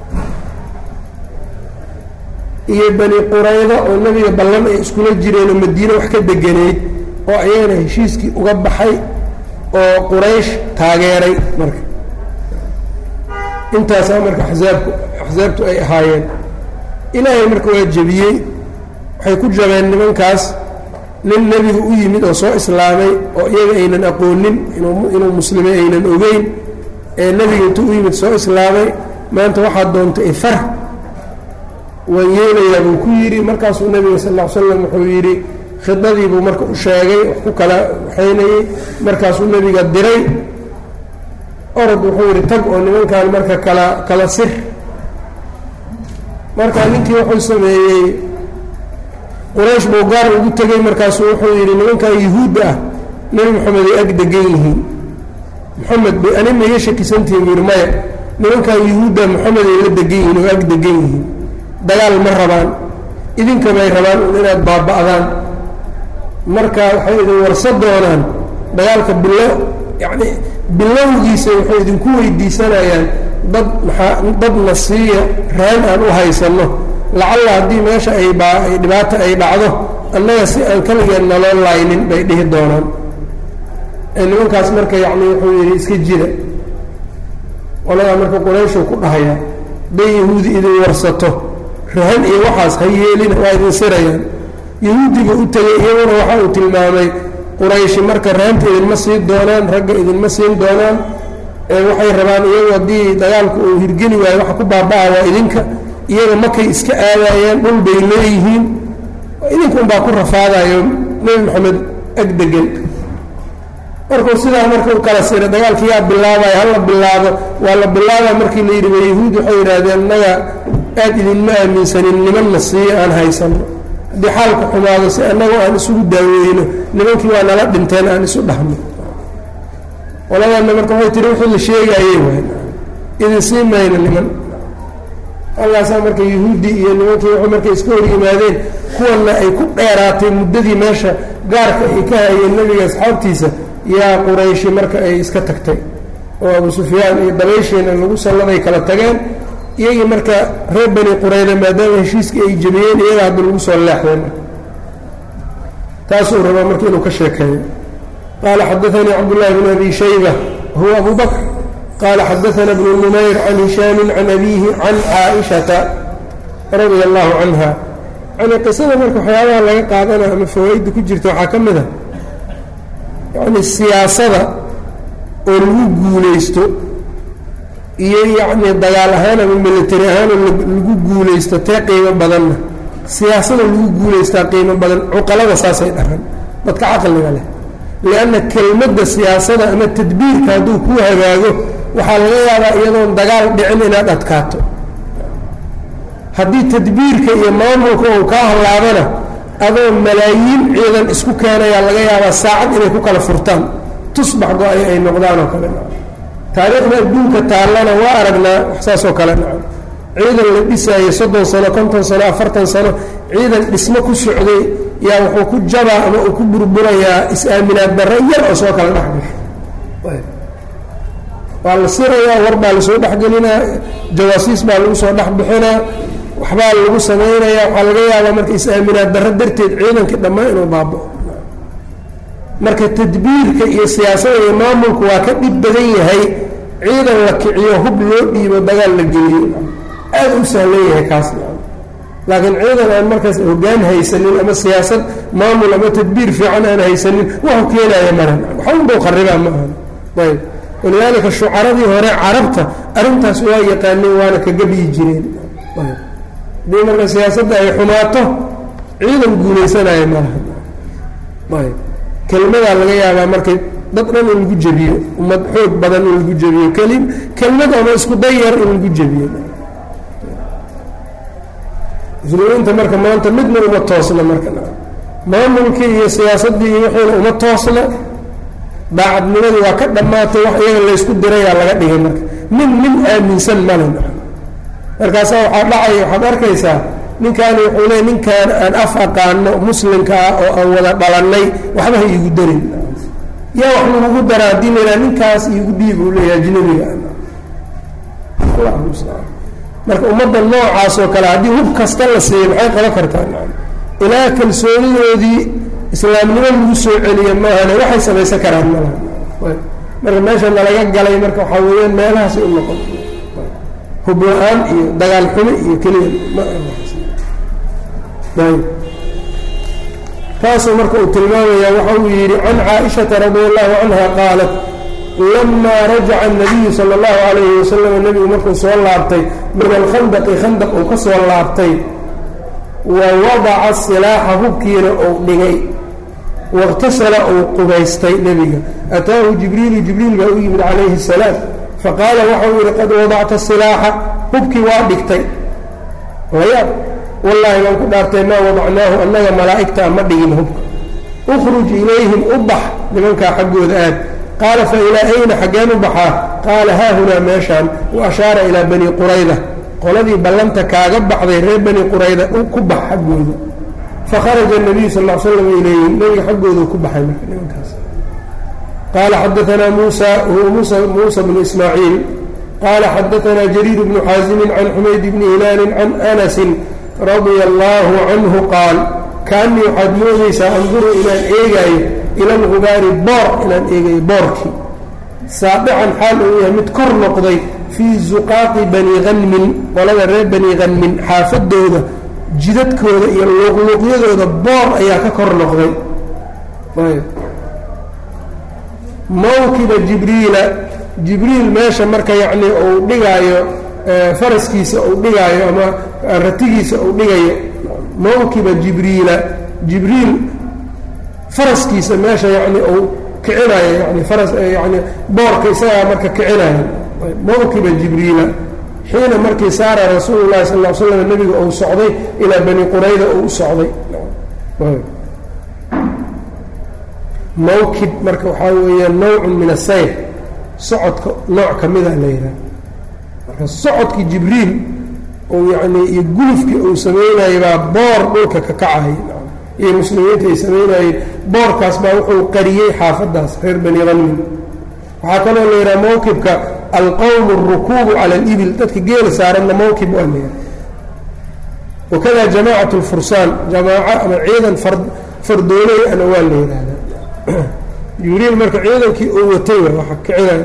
iyo bani qurayda oo nebiga ballan ay iskula jireen oo madiine wax ka deganeyd oo ayagana heshiiskii uga baxay oo quraysh taageeray marka intaasaa marka axsaabku axsaabtu ay ahaayeen ilaahay marka waa jebiyey waxay ku jabeen nimankaas nin nebigu u yimid oo soo islaamay oo iyaga aynan aqoonin inuu muslimay aynan ogeyn ee nebiga intuu u yimid soo islaamay maanta waxaad doonta ifar waan yeelayaa buu ku yidhi markaasuu nebiga sal ll ly slam wuxuu yidhi khidadiibuu marka u sheegay wax ku kala waxaynayey markaasuu nebiga diray orod wuxuu yidhi tag oo nimankan marka kala kala sir marka ninkii wuxuu sameeyey quraysh buu gaar ugu tegey markaasuu wuxuu yidhi nimankan yuhuudda ah nebi moxamed ay ag degan yihiin moxamed bay ani ma iga shakisantihin buu yidhi maya nimankan yuhuudda moxamed ay la degan yihiin oo ag degan yihiin dagaal ma rabaan idinkabay rabaan inaad baaba'daan marka waxay idin warsa doonaan dagaalka bilo yacni bilowgiisa waxay idinku weydiisanayaan dad maxaa dadna siiya raan aan u haysanno lacalla haddii meesha ay baa ay dhibaato ay dhacdo annaga si aan kaligeen naloo laynin bay dhihi doonaan nimankaas marka yacni wuxuu yidhi iska jira qoladaa marka qurayshu ku dhahaya hadday yahuudi idin warsato rahan iyo waxaas ha yeelina waa idin sirayaan yahuudiga u tegay iyaguna waxa uu tilmaamay qurayshi marka rahanta idinma siin doonaan ragga idinma siin doonaan waxay rabaan iyagu haddii dagaalku uu hirgeli waayo waxa ku baaba-a waa idinka iyaga makay iska aadayaan dhul bay leeyihiin idinkuun baa ku rafaadayo nebi moxamed ag degan markuu sidaa markuu kala sira dagaalka yaa bilaabaya hala bilaabo waa la bilaabaa markii la yidhi yahuud waxay yidhaahdeen annaga aad idinma aaminsanin nimanna siiyo aan haysano haddii xaalku xumaado si annagoo aan isugu daaweyno nimankii waa nala dhinteen aan isu dhahno qoladanna marka waxay tihi wixii la sheegaayey waay idin sii mayno niman halkaasaa marka yahuudi iyo nimankii wuxuu markay iska hor yimaadeen kuwanna ay ku dheeraatay muddadii meesha gaarka ay ka hayeen nebiga asxaabtiisa yaa qurayshi marka ay iska tagtay oo abu sufyaan iyo dabayshiina lagu salladay kala tageen iyagii marka reer bani qurayda maadaama heshiiskii ay jebiyeen iyaga hadda lagu soo leexdeen taasuu rabaa marka inuu ka sheekeeyo qaala xadaanii cabdullahi bn abi shayba huwa abu bakr qaala xadaana bnu numayr can hishaamin can abiihi can caaishata radia allahu canha yani qisada marka waxyaabaha laga qaadana ama fawaa-idda ku jirta waxaa ka mid a yacni siyaasada oo lagu guulaysto iyo yacni dagaal ahaan ama military ahaan oo lagu guulaysto tee qiimo badanna siyaasada lagu guulaystaa qiimo badan cuqalada saasay dhahaan dadka caqliga leh lianna kelmadda siyaasada ama tadbiirka hadduu ku hagaago waxaa laga yaabaa iyadoon dagaal dhicin inaad adkaato haddii tadbiirka iyo maamulka uu kaa hallaabana adoo malaayiin ciidan isku keenayaa laga yaabaa saacad inay ku kala furtaan tusbax go-ay ay noqdaan oo kale taariikhda adduunka taallana waa aragnaa wax saasoo kale nacam ciidan la dhisaayo soddon sano konton sano afartan sano ciidan dhismo ku socday yaa wuxuu ku jabaa ama uu ku burburayaa is-aaminaad darre yar oo soo kala dhexgasho waa la sirayaa war baa lasoo dhexgelinaa jawaasiis baa lagu soo dhexbixinaa waxbaa lagu samaynayaa waxaa laga yaabaa marka is-aaminaad darro darteed ciidankii dhammaan inuu baabo marka tadbiirka iyo siyaasada iyo maamulku waa ka dhib badan yahay ciidan la kiciyo hub loo dhiibo dagaal la geliyo aada u sahlan yahay kaas laakiin ciidan aan markaas hoggaan haysanin ama siyaasad maamul ama tadbiir fiican aan haysanin waxu keenaya maran waxunbuu qaribaa ma ahan ayb walidaalika shucaradii hore carabta arrintaas waa yaqaaneen waana ka gabiyi jireen haddii marka siyaasadda ay xumaato ciidan guulaysanaya malaha ayb kelmadaa laga yaabaa markay dad dhan in lagu jebiyo ummad xoog badan in lagu jebiyo keli kelmad ama isku dayar in lagu jebiyo muslimiinta marka maanta midna uma toosna marka maamulkii iyo siyaasaddii iyo wixiina uma toosna daacadnimadii waa ka dhammaatay wax iyaga laysku dirayaa laga dhigay marka nin nin aaminsan male markaasaa waxaa dhacaya waxaad arkaysaa ninkaani wuxuu leey ninkaan aan af aqaano muslimka ah oo aan wada dhalannay waxba ha iigu darin yaa wax lagugu dara haddii la yidhaha ninkaas iigu dhiib uu leeyahay ajnabiga marka ummadda noocaas oo kale haddii hub kasta la siiyo maxay qaban kartaa ilaa kalsoonidoodii islaamnimo lagu soo celiya maahane waxay samaysan karaan malaha marka meesha nalaga galay marka waxaa weeyaan meelahaasay u noqon hub la-aan iyo dagaal xumo iyo keliya taasuu marka uu tilmaamaya waxa uu yidhi can caaishata radi allahu canha qaalat lamaa rajaca الnabiyu salى اllahu alayhi wasalam nebigu markuu soo laabtay min alkhandaqi khandaq uu ka soo laabtay wa wadaca silaaxa hubkiina uu dhigay waاktasala uu qubaystay nebiga ataahu jibriilu jibriil baa u yimid calayhi الsalaam faqaala waxau yihi qad wadacta silaaxa hubkii waa dhigtay layaab wallaahi baan ku dhaartay maa wadacnaahu annaga malaa'igtaa ma dhigin hubka ukhruj ilayhim u bax nimankaa xaggooda aad qaala fa ilaa ayna xaggeen u baxaa qaala haahunaa meeshaan wa ashaara ilaa bani qurayda qoladii ballanta kaaga baxday reer bani qurayda ku bax xaggooda fakharaja nabiyu sal l slam ilayhim nebiga xaggooda ku baxay marka nimankaas qaala xadaanaa muusa huwa muusa bnu ismaaciil qaala xadaanaa jariir bnu xaasimin can xumayd bni hilaalin can anasin radia allaahu canhu qaal kaanii waxaad moodaysaa anduru inaan eegaayo ila algubaari boor inaan eegayo boorkii saabican xaal uu yahay mid kor noqday fii zuqaaqi bani hanmin qolada reer bani hanmin xaafadooda jidadkooda iyo luuqluuqyadooda boor ayaa ka kor noqday mawkiba jibriila jibriil meesha marka yacnii uu dhigaayo faraskiisa uu dhigaayo ama ratigiisa uu dhigayo mawkiba jibriila jibriil faraskiisa meesha yani uu kicinayo yani faras yani boorka isagaa marka kicinayo mawkiba jibriila xiina markii saara rasuulu llahi sal l slam nebiga uu socday ilaa bani qurayda uu u socday mawkib marka waxaa weeya nawcun min asayr socodka nooc ka mida la yidhaha marka socodkii jibriil uu yani iyo gulufkii uu sameynayay baa boor dhulka ka kacay iyo muslimiinta ay samaynayeen boorkaas baa wuxuu qariyey xaafadaas reer bani hanmin waxaa kaloo la yidhaha mawkibka alqowm اrukuubu cala اlibil dadka geela saaranna mawkib waa la yidhaha wakada jamacat اlfursaan jamaaco ama ciidan fardooley ana waa la yidhahda jibriil marka ciidankii uu watay waa kicinay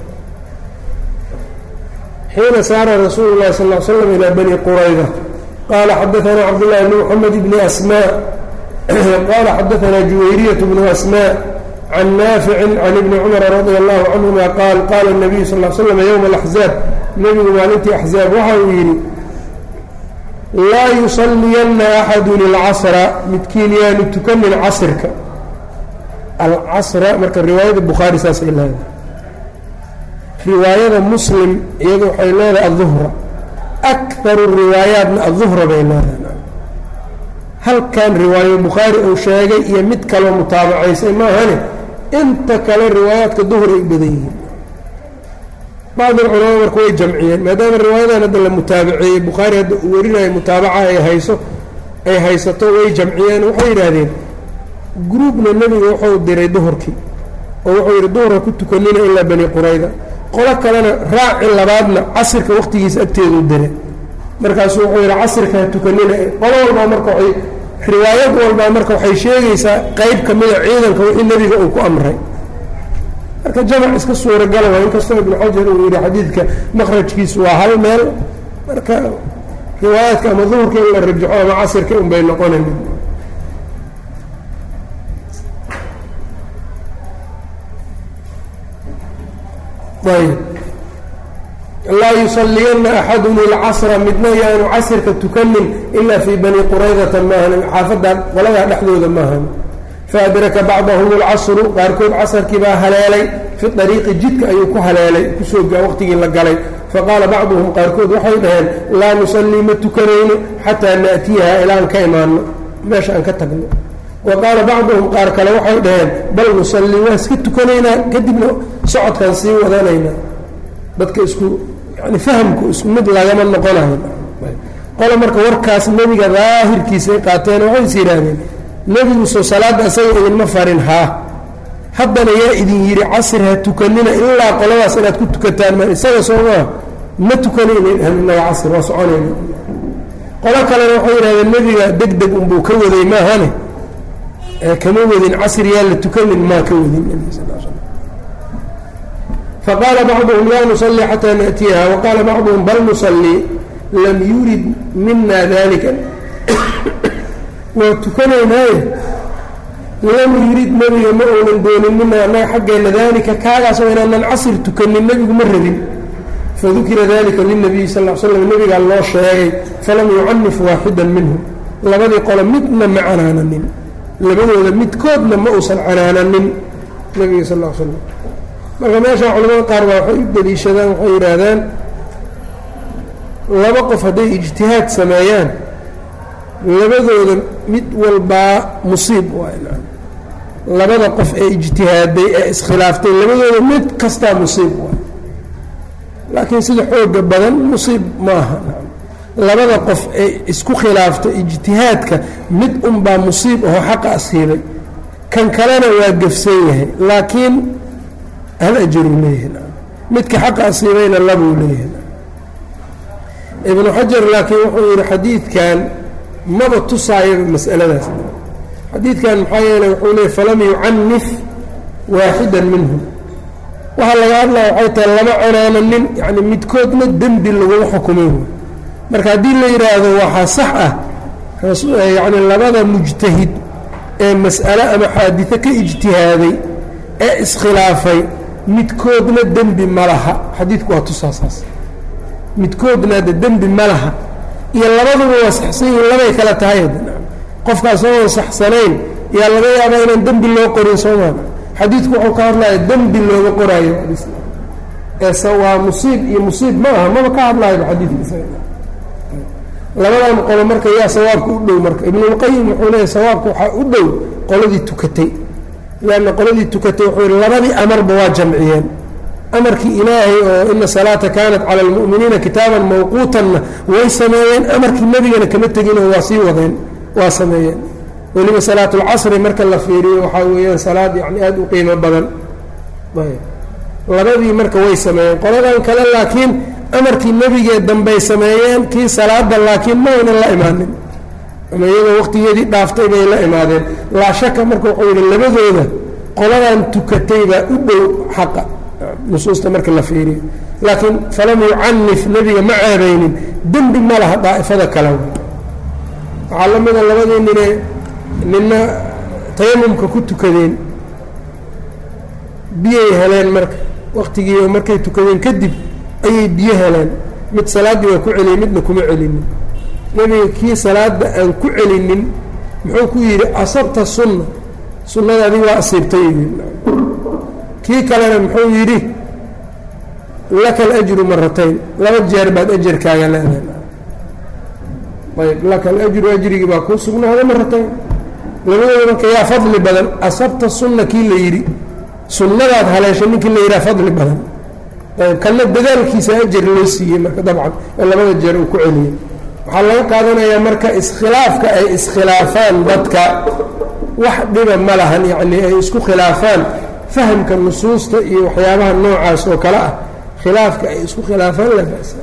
xiina saara rasuulu lahi sal slam ilaa bani qurayda qaala xadaanaa cabdاllahi bn mxamed bni asma qaala xadaanaa juwayriyaة bnu asma can naaficin can ibni cumara radia allahu canhuma qaal qaala الnabiyu sal slam ywma اlaxzaab nebigu maalintii axzaab waxa uu yidhi laa yusaliyanna axadun ilcasra midkiin yaanu tukanin casrka alcasra marka riwaayada bukhaari saasay leedahay riwaayada muslim iyadu waxay leedahay aلظuhra akaru riwaayaatna aلظuhra bay leedahay halkan riwaayo bukhaari uu sheegay iyo mid kaloo mutaabacaysay maahane inta kale riwaayaadka duhri ay badan yihiin bacd alculamaa marka way jamciyeen maadaama riwaayadan hadda la mutaabaceeyey bukhaari hadda uu warinayo mutaabaca ay hayso ay haysato way jamciyeen waxay yidhaahdeen gruubna nebiga wuxuu diray duhurkii oo wuxuu yidhi duhurka ku tukanina ilaa bani qurayda qolo kalena raaci labaadna casirka waqtigiisa agteedu dire markaasuu wuxuu yidhi casirka ha tukanina qolo walbaa marka waay riwaayad walbaa marka waxay sheegaysaa qeyb ka mida ciidanka wixii nebiga uu ku amray marka jamac iska suuragala waa inkastoo ibnu xajar uu yidhi xadiidka makrajkiisu waa hal meel marka riwaayaadka ama duhurka in la rajaxo ama casirka un bay noqonayn ayb laa yusaliyanna axadun ilcasra midna yaanu casirka tukanin ilaa fii bani quraydata maahan xaafadan qoladaa dhexdooda maahan faadraka bacdahum alcasru qaarkood casarkii baa haleelay fi ariiqi jidka ayuu ku haleelay kusoo waqtigii la galay faqaala bacduhum qaarkood waxay dhaheen laa nusallii ma tukanayno xataa naatiyaha ilaan ka imaano meesha aan ka tagno wa qaala bacduhum qaar kale waxay dhaheen bal nusallii waa iska tukanaynaa kadibna socodkaan sii wadanaynaa dadka isku yani fahamku isku mid lagama noqonayo qole marka warkaas nebiga daahirkiisay qaateen waxay is yidhaahdeen nebigu soo salaadda isaga idinma farin haa haddana yaa idin yidhi casr ha tukanina ilaa qoladaas inaad ku tukataan ma isaga soomaa ma tukanaynainaga casr waa soconayna qolo kalena waxay yidhahdeen nebiga deg deg unbuu ka waday maahane kama wadin casr yaa la tukanin maa ka wadin nebiga sal sl faqaala bacduhum laa nusalii xataa naأtiyaha waqaala bacduhum bal nusalii lam yurid mina dalika waa tukanaynaaye lam yurid nebiga ma uunan doonin mina annaga xaggeenna daalika kaagaasoo inaanan casr tukanin nebigu ma rabin fadukira dalika lilnabiyi sal l slam nebigaa loo sheegay falam yucanif waaxidan minhum labadii qolo midna ma canaananin labadooda midkoodna ma uusan canaananin nebiga sal l slam marka meeshaa culamada qaar baa waxay u deliishadaan waxay yidhaahdaan laba qof hadday ijtihaad sameeyaan labadooda mid walbaa musiib waay labada qof ee ijtihaaday ee iskhilaaftay labadooda mid kastaa musiib waay laakiin sida xooga badan musiib maaha labada qof ee isku khilaafta ijtihaadka mid unbaa musiib aho xaqa asiibay kan kalena waa gefsan yahay laakiin hal ajaruu leeyahay midka xaqa asiibayna labuu leeyahay ibnu xajar laakiin wuxuu yidhi xadiidkan maba tusaayaba mas'aladaas xadiidkan maxaa yeeley wuxuu leeyay falam yucanif waaxidan minhum waxaa laga hadlaya waxay tahay lama canaananin yani midkoodna dembi laguma xukumay marka haddii la yidhaahdo waxaa sax ah yacni labada mujtahid ee mas'ale ama xaadito ka ijtihaaday ee iskhilaafay midkoodna dembi ma laha xadiidku waa tusaasaas midkoodna de dembi ma laha iyo labaduba waa saxsan yihiin labay kala tahay qofka isagoon saxsanayn yaa laga yaabaa inaan dembi loo qorin soomaa xadiidku wuxuu ka hadlaya dembi looga qoraayo eese waa musiib iyo musiib ma aha maba ka hadlaayba xadiidka labadan qolo marka yaa sawaabka u dhow marka ibnulqayim wuxuu leeyahy sawaabka waxaa u dhow qoladii tukatay leanna qoladii tukatay wuxuu yihi labadii amarba waa jamciyeen amarkii ilaahay oo ina salaata kaanat cala almu'miniina kitaaban mawquutanna way sameeyeen amarkii nebigana kama teginoo waa sii wadeen waa sameeyeen weliba salaatulcasri marka la fiiriyo waxaa weeyaan salaad yani aada u qiimo badan labadii marka way sameeyeen qoladan kale laakiin amarkii nebigee dambey sameeyeen kii salaada laakiin ma aynan la imaanin ama iyagoo waqtigeedii dhaaftay bay la imaadeen laa shaka marka wuxuu yidhi labadooda qoladan tukatay baa u dhow xaqa nusuusta marka la fiiriyo laakiin falam yucanif nebiga ma ceebaynin dembi ma laha daa'ifada kale waxaa la mida labadii nine nina tayamumka ku tukadeen biyay heleen marka waqtigii markay tukadeen kadib ayay biyo heleen mid salaaddii waa ku celiyey midna kuma celinin nebiga kii salaada aan ku celinin muxuu ku yidhi asabta sunna sunnada adig waa asiibtay kii kalena muxuu yidhi laka alajru maratayn laba jeer baad ajarkaaga leedahay ayb laka alajru ajrigii baa kuu sugnaada maratayn labadooda marka yaa fadli badan asabta sunna kii la yidhi sunnadaad haleeshay ninkii la yidhaha fadli badan ayb kanna dadaalkiisa ajar loo siiyey marka dabcan oo labada jeer uu ku celiyey waxaa laga qaadanayaa marka iskhilaafka ay iskhilaafaan dadka wax dhiba ma lahan yacni ay isku khilaafaan fahamka nusuusta iyo waxyaabaha noocaas oo kale ah khilaafka ay isku khilaafaan la basa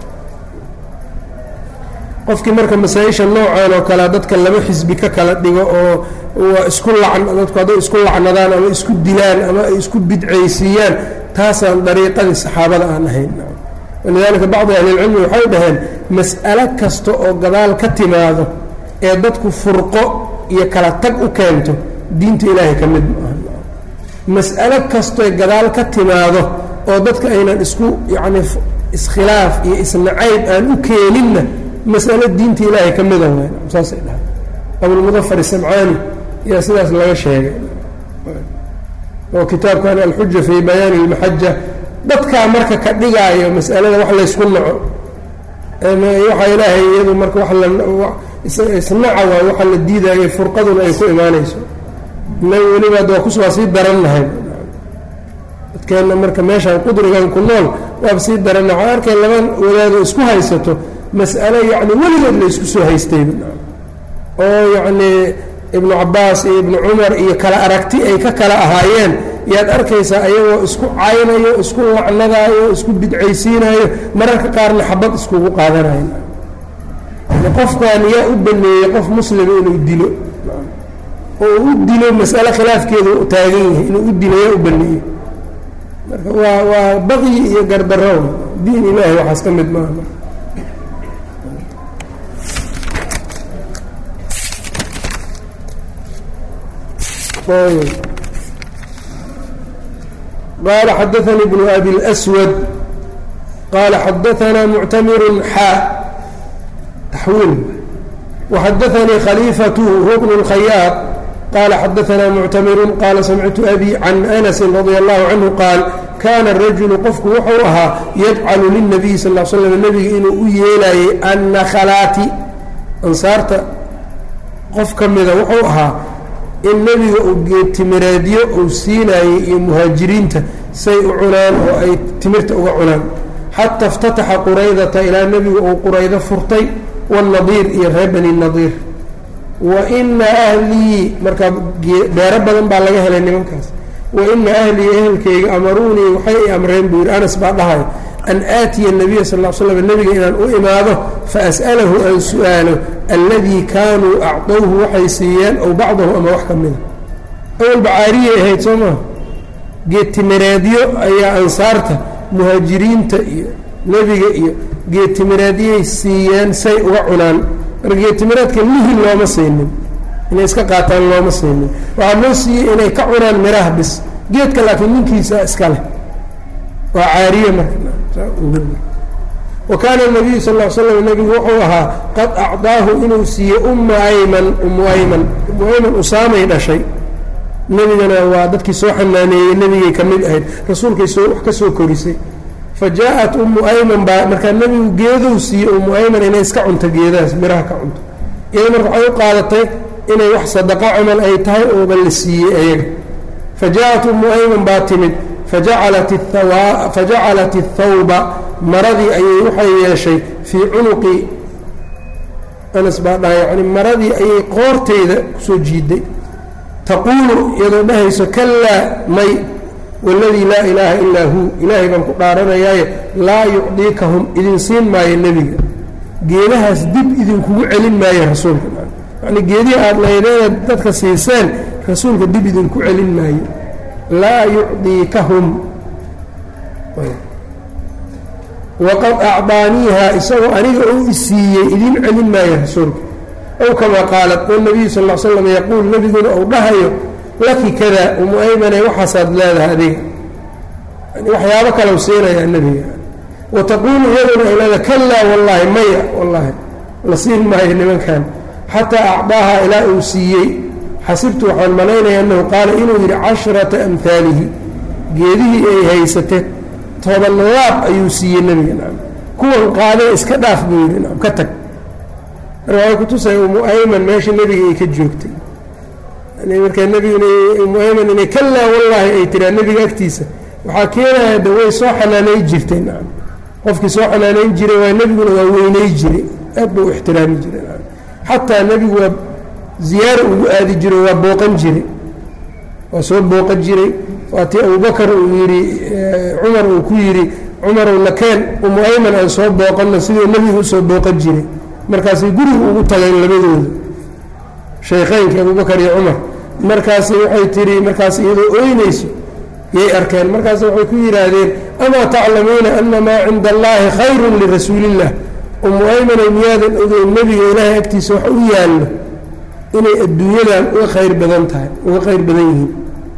qofkii marka masaa-isha noocan oo kale dadka laba xisbi ka kala dhigo oo waa isku lacn dadku hadday isku lacnadaan ama isku dilaan ama ay isku bidcaysiiyaan taasaan dariiqadii saxaabada aan ahayn walidaalika bacdi ahlilcilmi waxay dhaheen mas'alo kasta oo gadaal ka timaado ee dadku furqo iyo kala tag u keento diinta ilaahay ka mid maaha mas'alo kastoy gadaal ka timaado oo dadka aynan isku yacni iskhilaaf iyo isnacayb aan u keeninna mas'alo diinta ilaahay ka mida weyn saasay dhahay abulmudafar isamcaani ayaa sidaas laga sheegay oo kitaabkan alxuja fii bayaani ilmaxaja dadkaa marka ka dhigaayo mas'alada wax laysku naco waxa ilaahay iyadu marka wa isnaca waay waxa la diidaayo furqaduna ay ku imaanayso inaga weliba waa kus waa sii darannahay dadkeenna marka meeshaan qudrigan ku nool waaba sii darannahay waxaa arkay laba wadaado isku haysato mas'alo yacni weligeed la isku soo haystayba oo yacnii ibnu cabbaas iyo ibnu cumar iyo kala aragti ay ka kala ahaayeen yaad arkaysaa ayagoo isku caynayo isku lacnadaayo isku bidcaysiinayo mararka qaarna xabad iskugu qaadanayo qofkan yaa u baneeyey qof muslima inuu dilo oo u dilo mas'alo khilaafkeedu taagan yahay inuu u dilo yaa u baneeyey marka waa waa baqyi iyo gardarrow diin ilaahi waxaas ka mid maaha qال xdثnي بن أbي الأسود qال xdثnا معتmر xا تxويل وxdثnي khليفة هو بن الخyاط qال xdثnا معتmر qال سمعت أbي عن أنس رضي الله عنه qاaل kاna الرaجuل qofku wuxuu ahaa yجcل للنبي sl اه sلم nbiga inuu u yeelayay النkhlaati ansaarta qof ka mida wuxuu ahaa in nebiga uu geedtimireedyo uu siinaayey iyo muhaajiriinta say u cunaan oo ay timirta uga cunaan xata اftataxa quraydata ilaa nebiga uu quraydo furtay waالnadiir iyo reer bani nadiir wa ina ahlii markaa beero badan baa laga helay nimankaas wa ina ahlii ehelkayga amaruunii waxay i amreen buu yidhi anas baa dhahay an aatiya nabiya sal l slam nebiga inaan u imaado faas'alahu aan su-aalo alladii kaanuu acdowhu waxay siiyeen ow bacdahu ama wax ka mida awalba caariyay ahayd soo maa geedtimireedyo ayaa ansaarta muhaajiriinta iyo nebiga iyo geedtimireedyay siiyeen say uga cunaan marka geedtimireedka lihi looma siinin inay iska qaataan looma siinin waxaa loo siiyey inay ka cunaan miraha bis geedka laakiin ninkiisa iska leh waa caariye marka wa kaana nabiyu sal l slam nebigu wuxuu ahaa qad acdaahu inuu siiyey umma ayman ummu ayman ummu ayman usaamay dhashay nebigana waa dadkii soo xanaaneeyey nebigay ka mid ahayd rasuulkay soo wax ka soo korisay fa jaa-at ummu ayman baa markaa nebigu geedou siiyey ummu ayman inay iska cunto geedahaas miraha ka cunto iyada marka waxay u qaadatay inay wax sadaqa camal ay tahay ooba la siiyey ayaga fa jaa-at ummu ayman baa timid fajacalat fajacalat athawba maradii ayay waxay yeeshay fii cunuqi anas baa dhaha yani maradii ayay qoorteyda kusoo jiiday taquulu iyadoo dhahayso kalaa may waladii laa ilaaha ilaa huu ilaahay baan ku dhaaranayaaye laa yucdiikahum idin siin maayo nebiga geedahaas dib idinkugu celin maayo rasuulka yani geedihii aada laydeeda dadka siiseen rasuulka dib idinku celin maayo laa yucdiikahum waqad acdaaniiha isagoo aniga uu isiiyey idin celin maayo rasuulka ow kamaa qaalat wanabiyu sal l slam yaquul nebiguna uu dhahayo laki kada umu aymane waxaasaad leedahay adiga waxyaabo kalau siinayaa nebiga wa taquulu iyaduna ay leedahay kalaa wallaahi maya wallaahi la siin maayo nimankan xataa acdaaha ilaa uu siiyey xasibtu waxaan malaynaya annahu qaala inuu yidhi casharata amhaalihi geedihii ay haysatee toban laab ayuu siiyey nebiga nacam kuwan qaadee iska dhaaf buu yidhi nacam ka tag marka waxay kutusay umu ayman meesha nebiga ay ka joogtay markaa nebiguna umu ayman inay kalaa wallaahi ay tiraa nebiga agtiisa waxaa keenaya de way soo xanaanayn jirtay nacam qofkii soo xanaanayn jiray waa nebiguna waa weynay jiray aad buu u ixtiraami jiray nacam xataa nebigu waa ziyaaro ugu aadi jiro waa booqan jiray waa soo booqan jiray waatii abubakar uu yidhi cumar uu ku yidhi cumarow nakeen umu ayman aan soo booqanno siduu nebigu usoo booqan jiray markaasay guriga ugu tageen labadooda shaykheynka abubakar iyo cumar markaasi waxay tihi markaas iyadoo ooynayso yay arkeen markaas waxay ku yidhaahdeen amaa taclamuuna ana maa cinda allaahi khayrun lirasuuliillah umu aymanay miyaadan ogeyn nebiga ilaahay agtiisa wax u yaallo inay adduunyadan uga khayr badan tahay uga khayr badan yihiin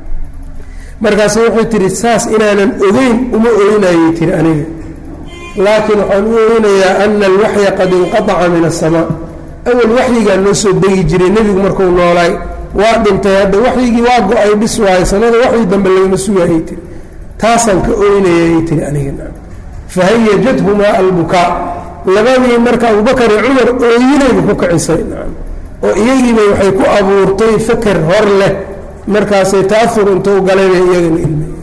markaas waxay tihi saas inaanan ogeyn uma oynayay tihi aniga laakiin waxaan u oynayaa ana alwaxya qad inqataca min asamaa awal waxyigaa noo soo degi jiray nebigu markuu noolaay waa dhintay hadda waxyigii waa go-ay dhis waayo sanada waxyi dambe lagama sugaayay tiri taasaan ka oynayayay tihi aniga fahayajadhumaa albukaa labadii marka abubakar iyo cumar ooyinayba ku kicisay oo iyagiiba waxay ku abuurtay faker hor leh markaasay taafur intou galayba iyagana ilmay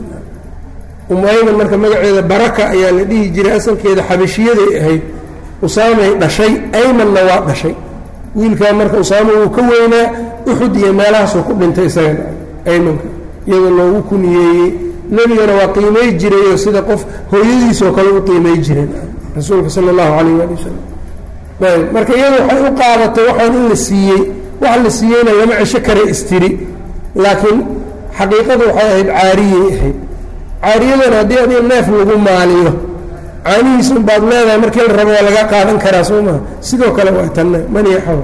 umu ayman marka magaceeda baraka ayaa la dhihi jiray asalkeeda xabashiyaday ahayd usaamay dhashay aymanna waa dhashay wiilkaa marka usaama wuu ka weynaa uxud iyo meelahaasuu ku dhintay isaga aymanka iyadoo loogu kuniyeeyey nebigana waa qiimay jirayoo sida qof hooyadiisoo kale u qiimay jireen rasuulka sala allahu calayh waali wasalam ayb marka iyadu waxay u qaadatay waxaan in la siiyey wax la siiyeyna lama cesho kare istiri laakiin xaqiiqadu waxay ahayd caariyay ahayd caariyadan haddii adiga neef lagu maaliyo caanihiis un baad leedahay markii la rabo waa laga qaadan karaa soo maha sidoo kale waa tanna maniaxaw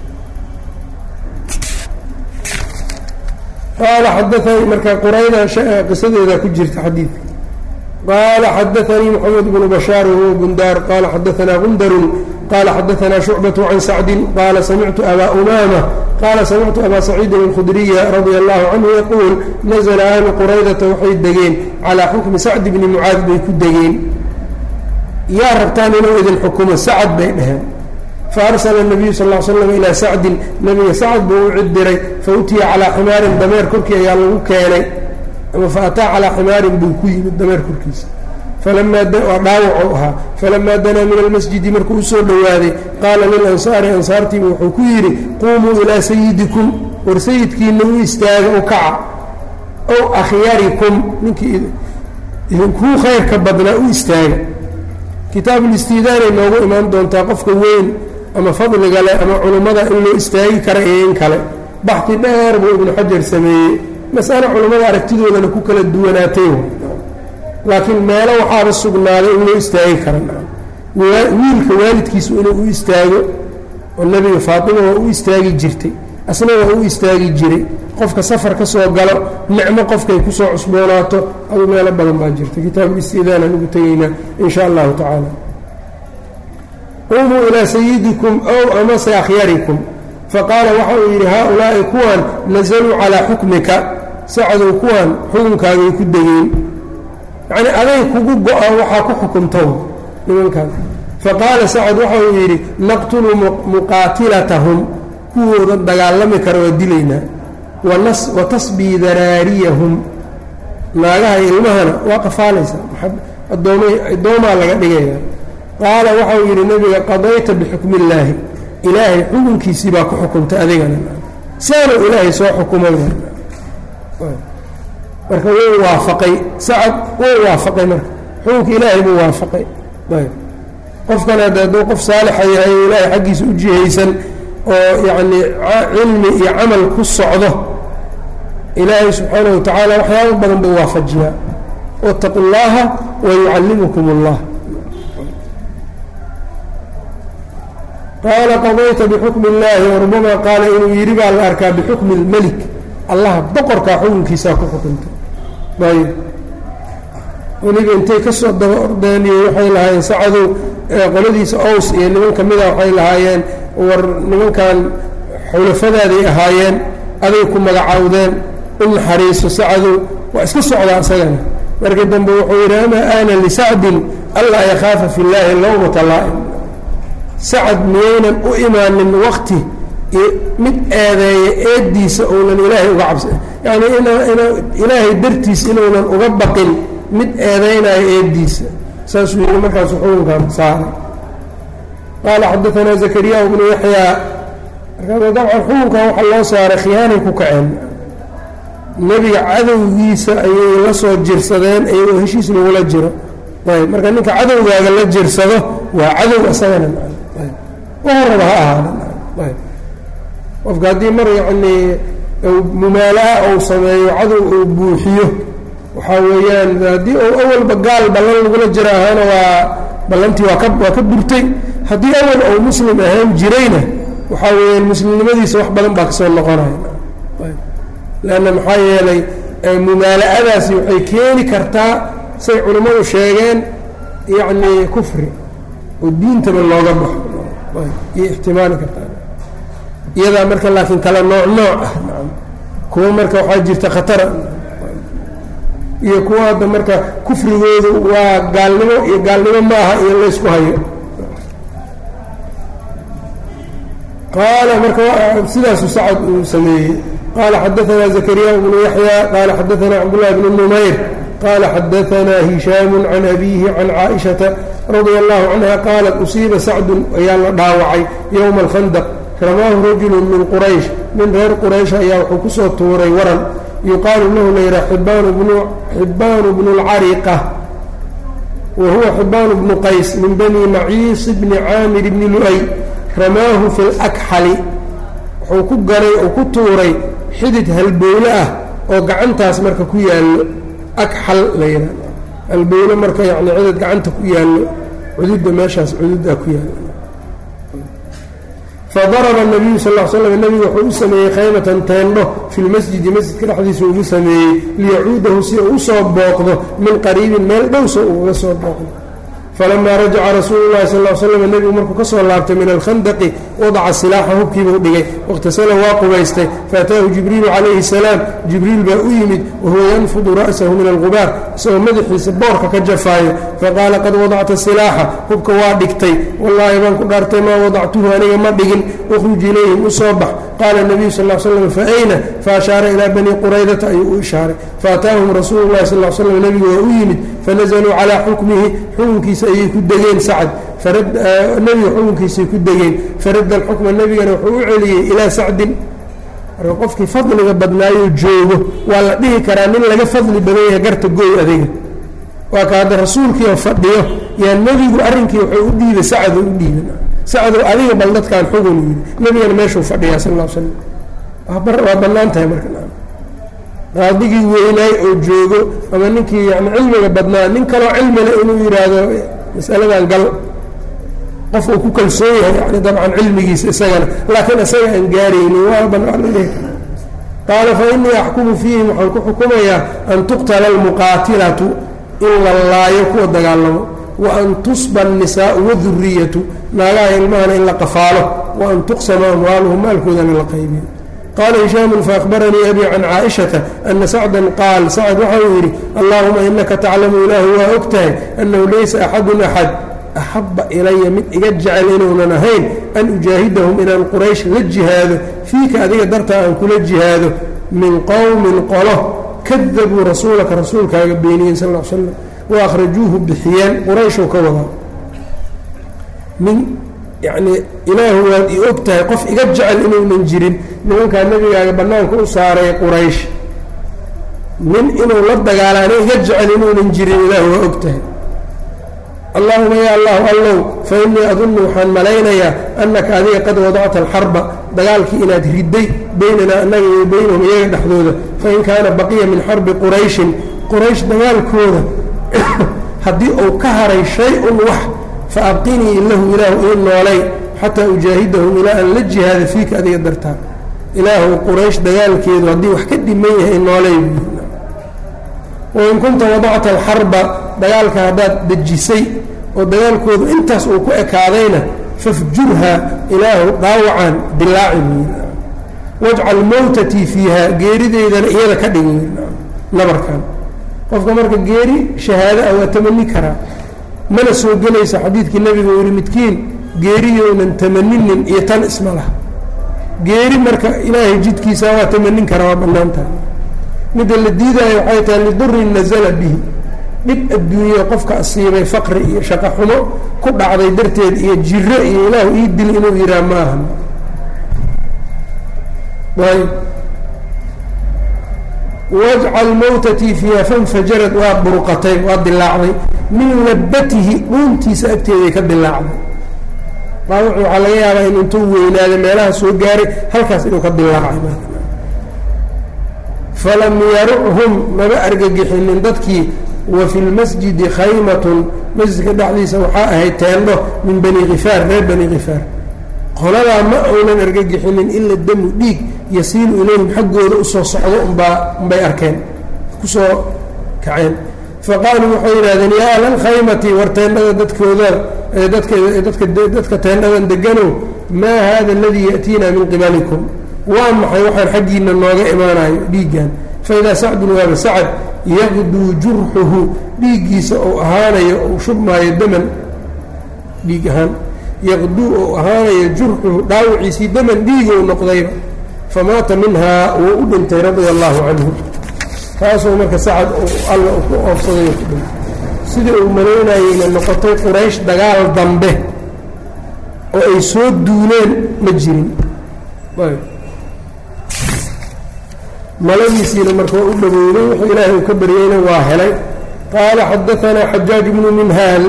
qaala xadaanii marka qurayda qisadeeda ku jirta xadiidka qaala xadaanii moxamed bnu bashaar wahuwa bundaar qaala xadaanaa gundarun qaala xadaanaa shucbatu can sacdin qaala samictu abaa umaama qaala samictu abaa saciidin alkhudriya radia allahu canhu yaquul nazla ahlu quraydata waxay degeen calaa xukmi sacdi bni mucaad bay ku degeen yaa rabtaan inuu idin xukumo sacad bay dheheen faarsala nabiyu sal l slam ilaa sacdin nabiga sacad buu u cidiray fa utiya calaa ximaarin dameer korkii ayaa lagu keenay ama fa ataa calaa ximaarin buu ku yimid dameer korkiisa falamaa waa dhaawacuu ahaa falamaa danaa min almasjidi markuu usoo dhowaaday qaala lilansaari ansaartiibu wuxuu ku yidhi quumuu ilaa sayidikum war sayidkiina u istaaga u kaca ow akhyarikum ninkii idinkuu khayrka badnaa u istaaga kitaabulistiidaanay noogu imaan doontaa qofka weyn ama fadliga leh ama culummada in loo istaagi kara iyo in kale baxdi dheer buu ibnu xajar sameeyey masale culummada aragtidoodana ku kala duwanaatay laakiin meelo waxaaba sugnaaday in loo istaagi kara wiilka waalidkiisu inuu u istaago oo nebiga faatima waa u istaagi jirtay asna waa u istaagi jiray qofka safar ka soo galo nicmo qofkay kusoo cusboonaato adu meelo badan baa jirta kitaabulistiidaan aan ugu tegaynaa in sha allahu tacaala qumuu ilaa sayidikum ow amase akhyarikum faqaala waxa uu yidhi haa-ulaa'i kuwan nasaluu calaa xukmika sacadow kuwan xukunkaagay ku degeen yacnii aday kugu go-aan waxaa ku xukuntow nimankan faqaala sacad waxa uu yidhi naqtulu muqaatilatahum kuwooda dagaalami kara waa dilaynaa wa tasbii daraariyahum naagaha ilmahana waa qafaalaysaa addoomaa laga dhigaya qaala waxauu yidhi nebiga qadayta bixukmi illaahi ilaahay xukunkiisii baa ku xukuntay adigana saanu ilaahay soo xukumay marka wuu waafaqay sacad wuu waafaqay marka xukunka ilaahay buu waafaqay qofkan hadde hadduu qof saalixa yahay o ilaahay xaggiisa u jihaysan oo yacnii cilmi iyo camal ku socdo ilaahay subxaanahu wa tacaala waxyaaba badan buu waafajiyaa wاtaqu اllaha wayucallimukum اllah qaala qadayta bixukmi اllaahi warubama qaala inuu yidhi baa la arkaa bixukmi اlmelik allah boqorkaa xukunkiisaa ku xukuntay ayb weliba intay ka soo daba ordeeniyo waxay lahaayeen sacadow qoladiisa ows iyo niman ka mida waxay lahaayeen war nimankan xulafadaaday ahaayeen aday ku magacaawdeen u naxariiso sacadow waa iska socdaa isagana markii dambe wuxuu yidhi amaa aana lisacdin allaa yakhaafa fi llaahi lowmata laa'im sacad miyaynan u imaanin wakti mid eedeeya eeddiisa uunan ilaahay uga cabsa yacnii ilaahay dartiis inuunan uga baqin mid eedaynayo eeddiisa saasuu yidhi markaasu xukunkan saaray qaala xadaanaa zakariya bnu yaxyaa markaas dabcan xukunkan waxaa loo saaray khiyaanay ku kaceen nebiga cadowgiisa ayay la soo jirsadeen iyagoo heshiis lagula jiro ayb marka ninka cadowgaaga la jirsado waa cadow isagana waraba ha ahaada qofka haddii mar yacnii mumaala-a ou sameeyo cadow uu buuxiyo waxaa weeyaan haddii uu awalba gaal ballan lagula jiro ahaana waa ballantii waa ka waa ka burtay haddii awal ou muslim ahaan jirayna waxaa weeyaan muslimnimadiisa wax badan baa kasoo noqonaya leanna maxaa yeelay mumaala-adaasi waxay keeni kartaa say culimmadu sheegeen yacnii kufri oo diintaba looga baxo iyo ixtimaali kartaa iyadaa marka laakiin kala nooc nooc ah kuwa marka waxaa jirta khatara iyo kuwa hadda marka kufrigoodu waa gaalnimo iyo gaalnimo ma aha iyo laysku hayo qaala marka sidaasu sacad uu sameeyey qaala xadaanaa zakariya bnu yaxya qaala xadaanaa cabdullahi bnu numayr qaala xadaanaa hishaamu can abiihi can caaishata radia allahu canha qaalat usiiba sacdun ayaa la dhaawacay yowma alkhandaq ramaahu rajulu min quraysh nin reer quraysh ayaa wuxuu kusoo tuuray waran yuqaalu lahu layidhaha xibbaanu bnu lcariqa wa huwa xibbaanu bnu qays min bani maciis bni caamir bni lu'ay ramaahu fi lakxali wuxuu ku ganay oo ku tuuray xidid halbowle ah oo gacantaas marka ku yaallo akxal la yidhahdo halbowle marka yani xidid gacanta ku yaallo cududda meeshaas cududdaa ku yaallo fadaraba nabiyu sal l slam nebigu wuxuu u sameeyey khaymatan teendho fi lmasjidi masjidka dhexdiisa ugu sameeyey liyacuudahu si uu usoo booqdo min qariibin meel dhowsa uu uga soo booqdo falamaa rajaca rasuulu llahi sal l slam nebigu markuu ka soo laabtay min alkhandaqi wadaca silaaxa hubkiibuu dhigay wakhtasala waa qubaystay faataahu jibriilu calayhi salaam jibriil baa u yimid wahuwa yanfudu ra'sahu min alqubaar isagoo madaxiisa boorka ka jafaayo faqaala qad wadacta silaaxa hubka waa dhigtay wallaahi baan ku dhaartay maa wadactuhu aniga ma dhigin ukhruj ilayhim u soo bax qaala nabiyu sal slam fa ayna faashaara ilaa bani quraydata ayuu u ishaaray faataahum rasuulu llahi sal slam nebigu waa u yimid fanazaluu calaa xukmihi xukunkiisa ayay ku degeen sacd nebiga xukunkiisay ku degeen faradda alxukma nebigana wuxuu u celiyey ilaa sacdin marka qofkii fadliga badnaayoo joogo waa la dhihi karaa nin laga fadli badan yahay garta gooy adiga waa ka hadda rasuulkiioo fadhiyo yaa nebigu arrinkii wuxuu u dhiibay sacdoo u dhiiban sacdow adiga bal dadkaan xugun yidhi nebigana meeshuu fadhiyaa sal l slam waa bannaan tahay marka qaadigii weynaay oo joogo ama ninkii yani cilmiga badnaa nin kaloo cilmile inuu yidhaahdo masaladan gal qof uu ku kalsoon yahay yani dabcan cilmigiisa isagana laakiin isaga aan gaaraynin waa banaan dhihi kara qaala fa innii axkumu fiihim waxaan ku xukumayaa an tuqtala almuqaatilatu in la laayo kuwa dagaalamo wa an tusba annisaau waduriyatu naagaha ilmahana in la qafaalo wa an tuqsama amwaaluhum maalkoodana la qaybiyo qaala hishaamu faahbaranii abi can caaishata ana sacdan qaal sacd waxa uu yidhi allahuma inaka taclamu ilaahu waa og tahay annahu laysa axadun axad axabba ilaya mid iga jecel inuunan ahayn an ujaahidahum inaan quraysh la jihaado fiika adiga dartaa aan kula jihaado min qowmin qolo kadabuu rasuulaka rasuulkaaga beeniyeen sal l slam wa akhrajuuhu bixiyeen qurayshuu ka wadaa min yacnii ilaahu waad i og tahay qof iga jecel inuunan jirin nimankaa nebigaaga bannaanka u saaray quraysh nin inuu la dagaalaana iga jecel inuunan jirin ilaahu waa og tahay allahuma ya allahu allow fa innii adunnu waxaan malaynayaa annaka adiga qad wadacta alxarba dagaalkii inaad ridday beynanaa annaga iyo beynahum iyaga dhexdooda fain kaana baqiya min xarbi qurayshin quraysh dagaalkooda haddii uu ka haray shay-un wax fa abqinii lahu ilaahu ii noolay xataa ujaahidahum ilaa an la jihaada fiika adiga dartaa ilaahu quraysh dagaalkeedu haddii wax ka dhiman yahay noolay wain kunta wadacta alxarba dagaalka haddaad dejisay oo dagaalkoodu intaas uu ku ekaadayna fafjurha ilaahu dhaawacaan dilaaci wajcal mowtatii fiiha geerideydana iyada ka dhigi nabarkan qofka marka geeri shahaado ah waa tamani karaa mana soo gelaysa xadiidkii nebiga uu yihi midkiin geeriyounan tamaninin iyo tan isma laha geeri marka ilaahay jidkiisa waa tamanin karaa waa bannaantaha midda la diidaayo waxay tahay lidurin nazala bihi dhib adduunye qofka asiibay faqri iyo shaqo xumo ku dhacday darteed iyo jiro iyo ilaahu ii dil inuu yidhaah ma ahan ayb wajcal mowtatii fiiha fanfajarad waa burqatay waa dilaacday min labatihi dhuuntiisa agteeday ka dilaacday dhaawacu waxaa laga yaabaa in intuu weynaaday meelaha soo gaaray halkaas inuu ka dilaacay falam yaruchum maba argagixinin dadkii wa fi lmasjidi khaymatun masjidka dhexdiisa waxaa ahayd teendho min bani khifaar reer bani khifaar qoladaa ma uunan argagixinin ila damu dhiig yasiilu ilayhim xaggooda usoo socdo umbaa umbay arkeen kusoo kaceen faqaaluu waxay yidhahdeen yaa ahla alkhaymati war teendhada dadkooda dadka dadka dadka teendhadan deganow maa hada aladii ya'tiina min qibalikum waa maxay waxaan xaggiina nooga imaanayo dhiiggan faidaa sacdun waaba sacad yaqduu jurxuhu dhiiggiisa ou ahaanayo ou shubmaayo daman dhiig ahaan yaqduu ou ahaanayo jurxuhu dhaawiciisii daman dhiigou noqdayba famaata minhaa wuu u dhintay radia allaahu canhu taasuu marka sacad alla ku oofsaday ku dhintay sidii uu malaynayeyna noqotay quraysh dagaal dambe oo ay soo duuleen ma jirin maladiisiina marka waa u dhaweyday wuxuu ilaahay uu ka baryeyna waa helay qaala xadaanaa xajaaj bnu minhaal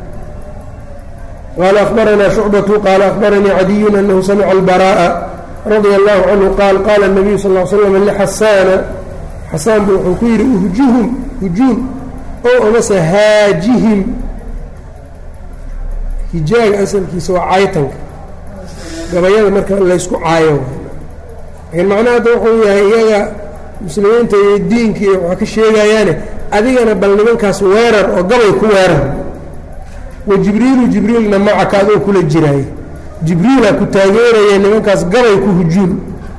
qaala akhbaranaa shucbatu qaala akhbaranii cadiyun anahu samica albara'a radia allahu canhu qaal qaala الnabiyu sal l slam lixasaana xasaan bu wuxuu ku yidhi uhjuhum hujuum oo amase haajihim hijaaga asalkiisa waa caytanka gabayada marka laysku caayo laakiin macnaha hadda wuxuu yahay iyaga muslimiinta iyo diinka iyo waxaa ka sheegayaane adigana bal nimankaas weerar oo gabay ku weerar wa jibriilu jibriilna macaka adoo kula jiraaye jibriila ku taageeraya nimankaas gabay ku hujuum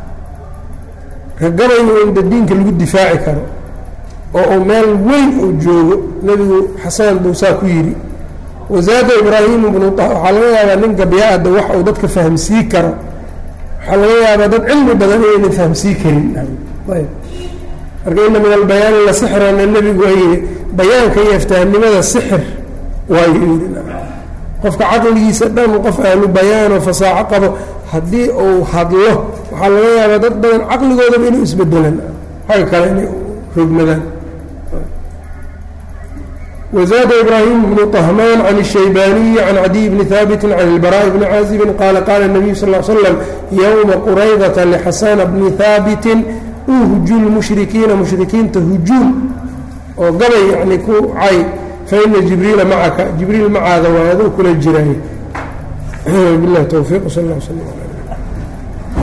ka gabayga inda diinka lagu difaaci karo oo uu meel weyn uu joogo nebigu xasaan buu saa ku yidhi wasaada ibraahimu bnu waxaa laga yaabaa nin gabya-ada wax uu dadka fahamsii karo waxaa laga yaabaa dad cilmi badan inaynan fahamsii karin marka ina min albayaani la sixrana nebigu waa yidhi bayaanka iyo aftahnimada sixir waayo yidhi qofka caqligiisa dhan qof ahlu bayaanoo fasaaxo qabo haddii uu hadlo waxaa laga yaabaa dad badan caqligoodaba inuu isbedelan xagga kale inay rogmadaan وزاد إبراهيم بن طهمان عن الشيباني عن عدي بن ثابت عن البراء بن عازب قال قال النبي صلى الله عليه وسلم يوم قريضة لحسان بن ثابت أهجو المشركين مشركين تهجون وقبل يعني كو عي فإن جبريل معك جبريل مع هذا وهذا كل الجراي بالله توفيق صلى الله عليه وسلم